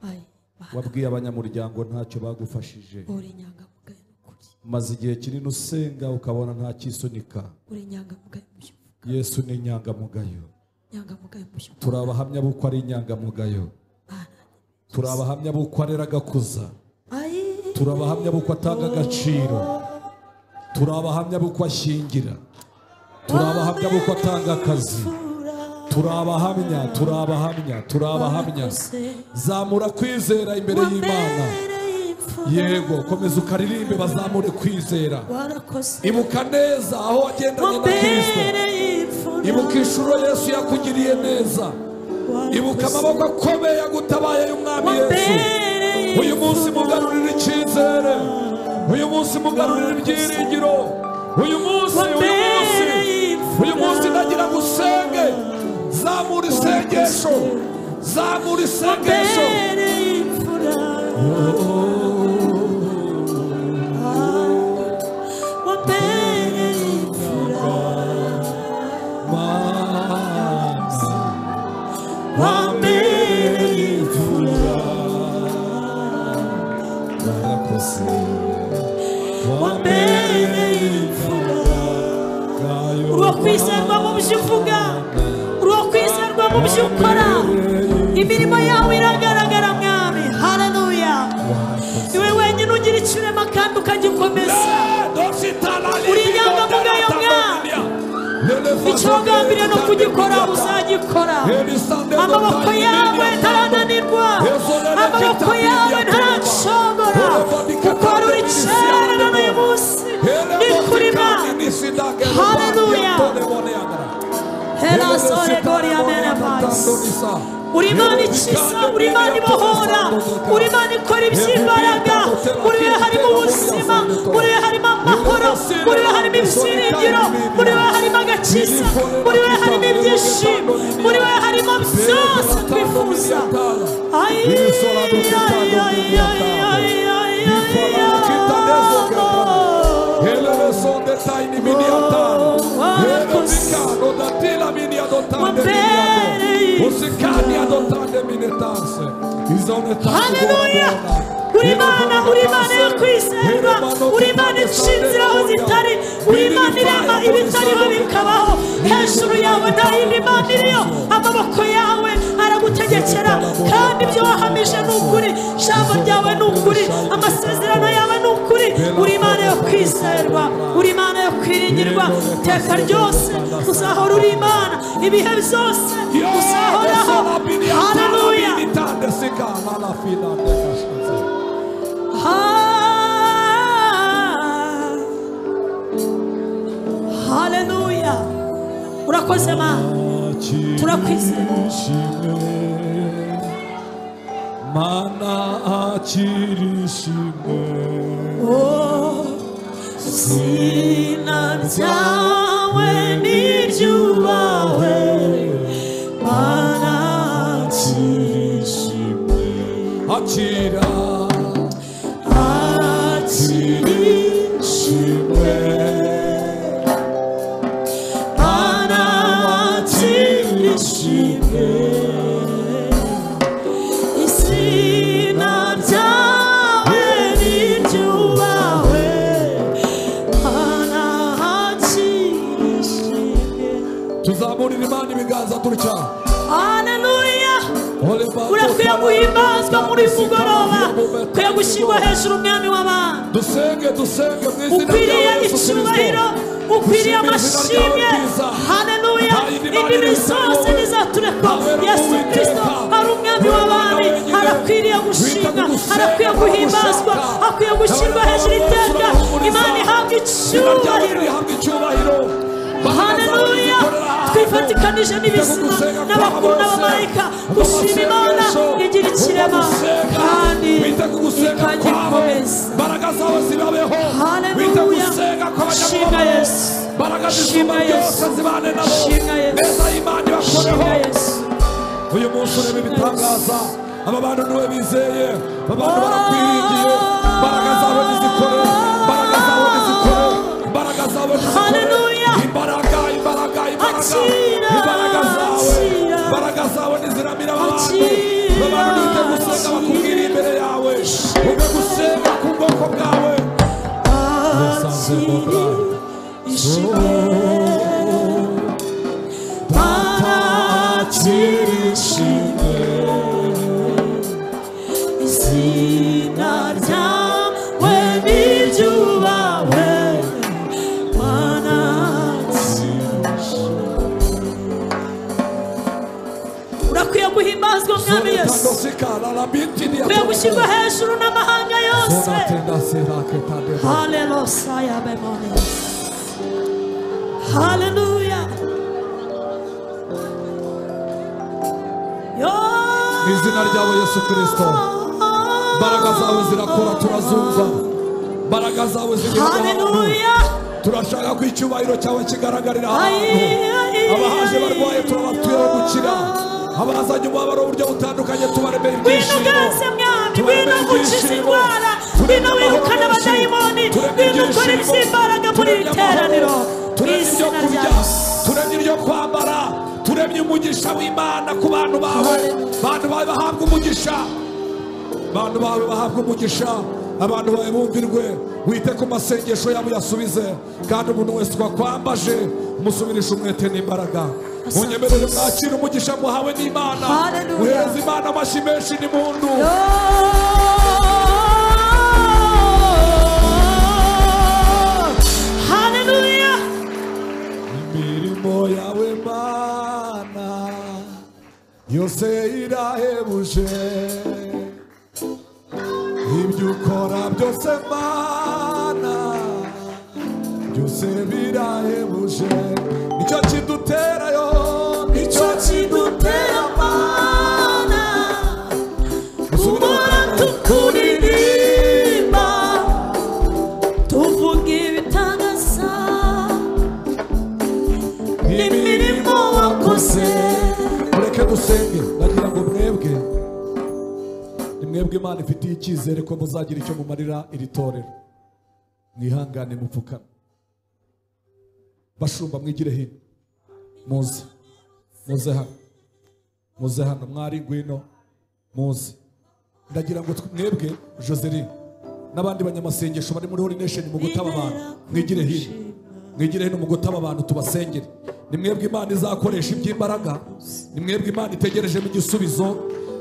ayi Mana, wabwiye abanyamuryango ntacyo bagufashije uri inyangamugayo n'ukuri maze igihe kinini usenga ukabona nta cyisunika uri inyangamugayo mu byo uvuga yesu ni inyangamugayo inyangamugayo mu byo turi abahamya b'uko ari inyangamugayo Mana, turi abahamya b'uko arera agakuza ayi turi abahamya b'uko atanga agaciro turi abahamya b'uko ashyingira turi abahamya b'uko atanga akazi imfura turi abahamya turi abahamya turi abahamya zamura kwizera imbere y'imana yego komeza ukaririmbe bazamure kwizera ibuka neza aho wagendanye na kirisito ibuka inshuro yesu yakugiriye neza ibuka amaboko akomeye yagutabaye y'umwami yesu uyu munsi mugarurira icyizere uyu munsi mugarurira ibyiringiro uyu munsi uyu munsi uyu munsi nagira ngo usenge zamura isengesho zamura isengesho Mazi wambereye imfura warakoze wambereye imfura yayo uruwo kwizerwa mu byo uvuga uruwo kwizerwa mu byo ukora imirimo yawe iragaragara mwami haleluya niwe wenyine ugira icyo urema kandi ukagikomeza Uri inyangamugayo, Mwami. icyo wagambiriye no kugikora uzagikora amaboko yawe ntarananirwa amaboko yawe ntaracogora kuko ari uricyerera n'uyu munsi ni kuri mwami Haleluya. herasore gori amene vasi uri imana ikiza uri imana ibohora uri imana ikora iby'imbaraga muri we harimo ubuzima muri we harimo amahoro muri we harimo ibyiringiro muri we harimo agakiza muri we harimo ibyishimo muri we harimo byose twifuza Ay, ay, ay, ay, ay, ay, ay, ay, ay. haleluya uri imana uri imana yo kwizerwa uri imana ica inzira aho zitari uri imana irema ibitariho bikabaho hejuru yawe nta yindi mana iriyo amaboko yawe aragutegekera kandi ibyo wahamije ni ukuri ijambo ryawe ni ukuri amasezerano yawe ni ukuri uri imana yo kwizerwa uri imana yo kwiringirwa iteka ryose uzahora uri imana ibihe byose uzahoraho haleluya Ah, haleluya urakoze mana turakwizera mana akirishimwe Oh, izina ryawe ni iryubawe mana kirishimwe akira akirishimwe mana kirishimwe izina ryawe ni iryubawe ukwiriye gushyirwa hejuru umwami w'abantu dusenge dusenge mu izina rya ukwiriye yesu icyubahiro kirisito ukwiriye Dushimire izina ryawe amashimwe ryiza. haneluya Nta yindi mana indimi iruta zose wowe. ntizaturekwa Ntawe uri yesu uwiteka. kirisito ari umwami Uri w'abami Umwana wenyine. arakwiriye Wita gushimwa ku gusenga, arakwiye ku guhimbazwa gushaka. akwiye gushyirwa Abana hejuru bawe iteka barahumuriza. imana ihabwa izina ryawe icyubahiro rihabwa icyubahiro haneruya twifatikanije n'ibizima n'abakuru n'abamarayika gushima imana igira ikirema kandi ikanyikomeza imbaraga zawe zibabeho Haleluya. wita gusenga Shima kw'abanyamwuga Yesu. imbaraga Shima z'isumba byose Yesu. zibane nabo Shima Yesu. neza y'imana ibakoreho shima yesu uyu munsi ureba ibitangaza aba bantu niwe bizeye aba bantu barakwiringiye imbaraga zawe nizikore imbaraga zawe nizikore imbaraga zawe nizikore Hallelujah. imbaraga imbaraga imbaraga Akira, imbaraga zawe akira. imbaraga zawe niziramira abantu Akira, abantu nibyo gusenga bakubwira imbere yawe ube gusenga ku bwoko bwawe urakwiye guhimbazwa mwami yesu ukwiye gushyirwa hejuru n'amahanga yose Hallelujah, memories. Hallelujah. Yo. mu izina ryawe yesu kirisito imbaraga zawe zirakora turazumva imbaraga zawe zigera Hallelujah. turashaka ko icyubahiro cyawe kigaragarira ahantu Ay, ay, abahaje barwaye turabatuyeho gukira abazanye umubabaro w'uburyo butandukanye tubaremera ibyishimo winuganze mwami tubaremera wino gukiza ibyishimo indwara wino turemera wirukana amahoro menshi, abadayimoni turemye wino ukora ibyishimo, iby'imbaraga muri iri turemye amahoro, teraniro turemye ibyo izina kurya ryawe turemye ibyo kwambara turemye umugisha w'imana ku bantu bawe bantu bawe bahabwa umugisha abantu bawe bahabwa umugisha abantu bawe bumvirwe wite ku masengesho yabo uyasubize kandi umuntu wese twakwambaje umusubirisha umwete n'imbaraga munyemerere mwakire umugisha muhawe n'imana Hallelujah. muhereze imana amashyi menshi n'imundu Hallelujah. imirimo yawe mana yose irahebuje ibyo ukora byose mana byose birahebuje nicyo kiduterayo nicyo kidutera mana Ubona tukuririmba tuvuga ibitangaza n'imirimo wakoze mureke dusenge ndagira ngo mwebwe ni mwebwe imana ifitiye icyizere ko muzagira icyo mumarira iri torero mwihangane mupfukame bashumba mwigire hino muze muze hano muze hano mwari ngwino muze ndagira ngo tw- mwebwe joseline n'abandi banyamasengesho bari muri horination mu gutaba abantu mwigire hino mwigire hino mu gutaba abantu tubasengere ni mwebwe imana izakoresha iby'imbaraga ni mwebwe imana itegerejemo igisubizo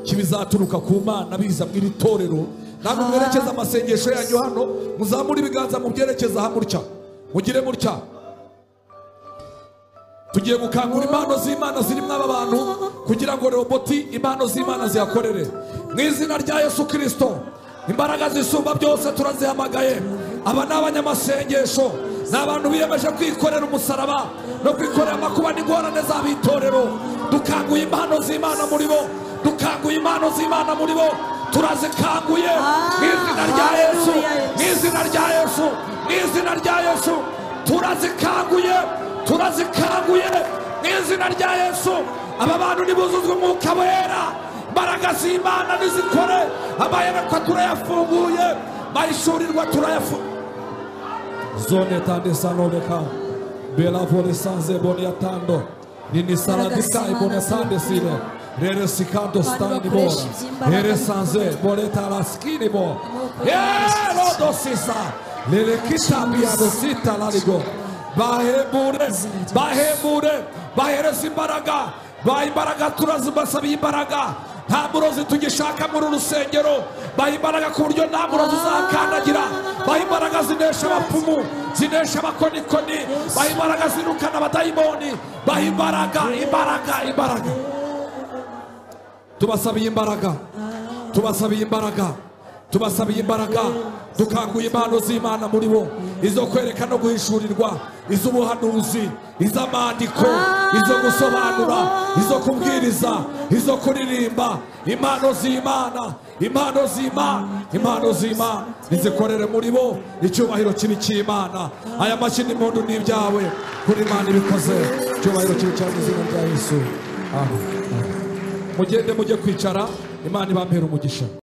kibizaturuka ku mana biza mu iri torero ntabwo mwerekeza amasengesho yanyu hano muzamure ibiganza mubyerekeza aha mutya mugire mutya tugiye gukangura impano z'imana zirimo aba bantu kugira ngo roboti impano z'imana zihakorere mu izina rya yesu kirisito imbaraga zisumba byose turazihamagaye aba ni abanyamasengesho ni abantu biyemeje kwikorera umusaraba no kwikorera amakuba n'ingorane z'abitorero dukanguye impano z'imana muri bo dukanguye impano z'imana muri bo turazikanguye mu izina rya yesu mu izina rya yesu mu izina rya yesu turazikanguye turazikanguye mu izina rya yesu aba bantu nibuzuzwe umwuka wera imbaraga z'imana nizikore amayerekwa turayafunguye mayishurirwa turayafunguye zone tande sanoveka bela vole sanze bone yatando nini saradika ibone sande sile rere sikanto stani bora rere sanze bone talaskini bo yelo dosisa lele kitabia dosita laligo bahebure bahebure bahereza imbaraga ba imbaraga turazibasabiye imbaraga nta murozi tugishaka muri uru rusengero baha imbaraga ku buryo nta murozi uzakandagira baha imbaraga zinesha abapfumu zinesha abakonikoni baha imbaraga zirukana abadayimoni baha imbaraga imbaraga imbaraga tubasabiye imbaraga tubasabiye imbaraga tubasabiye imbaraga dukanguye impano z'imana muri bo izo kwereka no guhishurirwa iz'ubuhanuzi iz'amandiko izo gusobanura izo kubwiriza izo kuririmba impano z'imana impano z'imana impano z'imana nizikorere muri bo icyubahiro kibi cy'imana aya mashyi n'impundu ni ibyawe kuri imana ibikoze icyubahiro kibi cyane izina rya yesu amen mugende mujye kwicara imana ibambere umugisha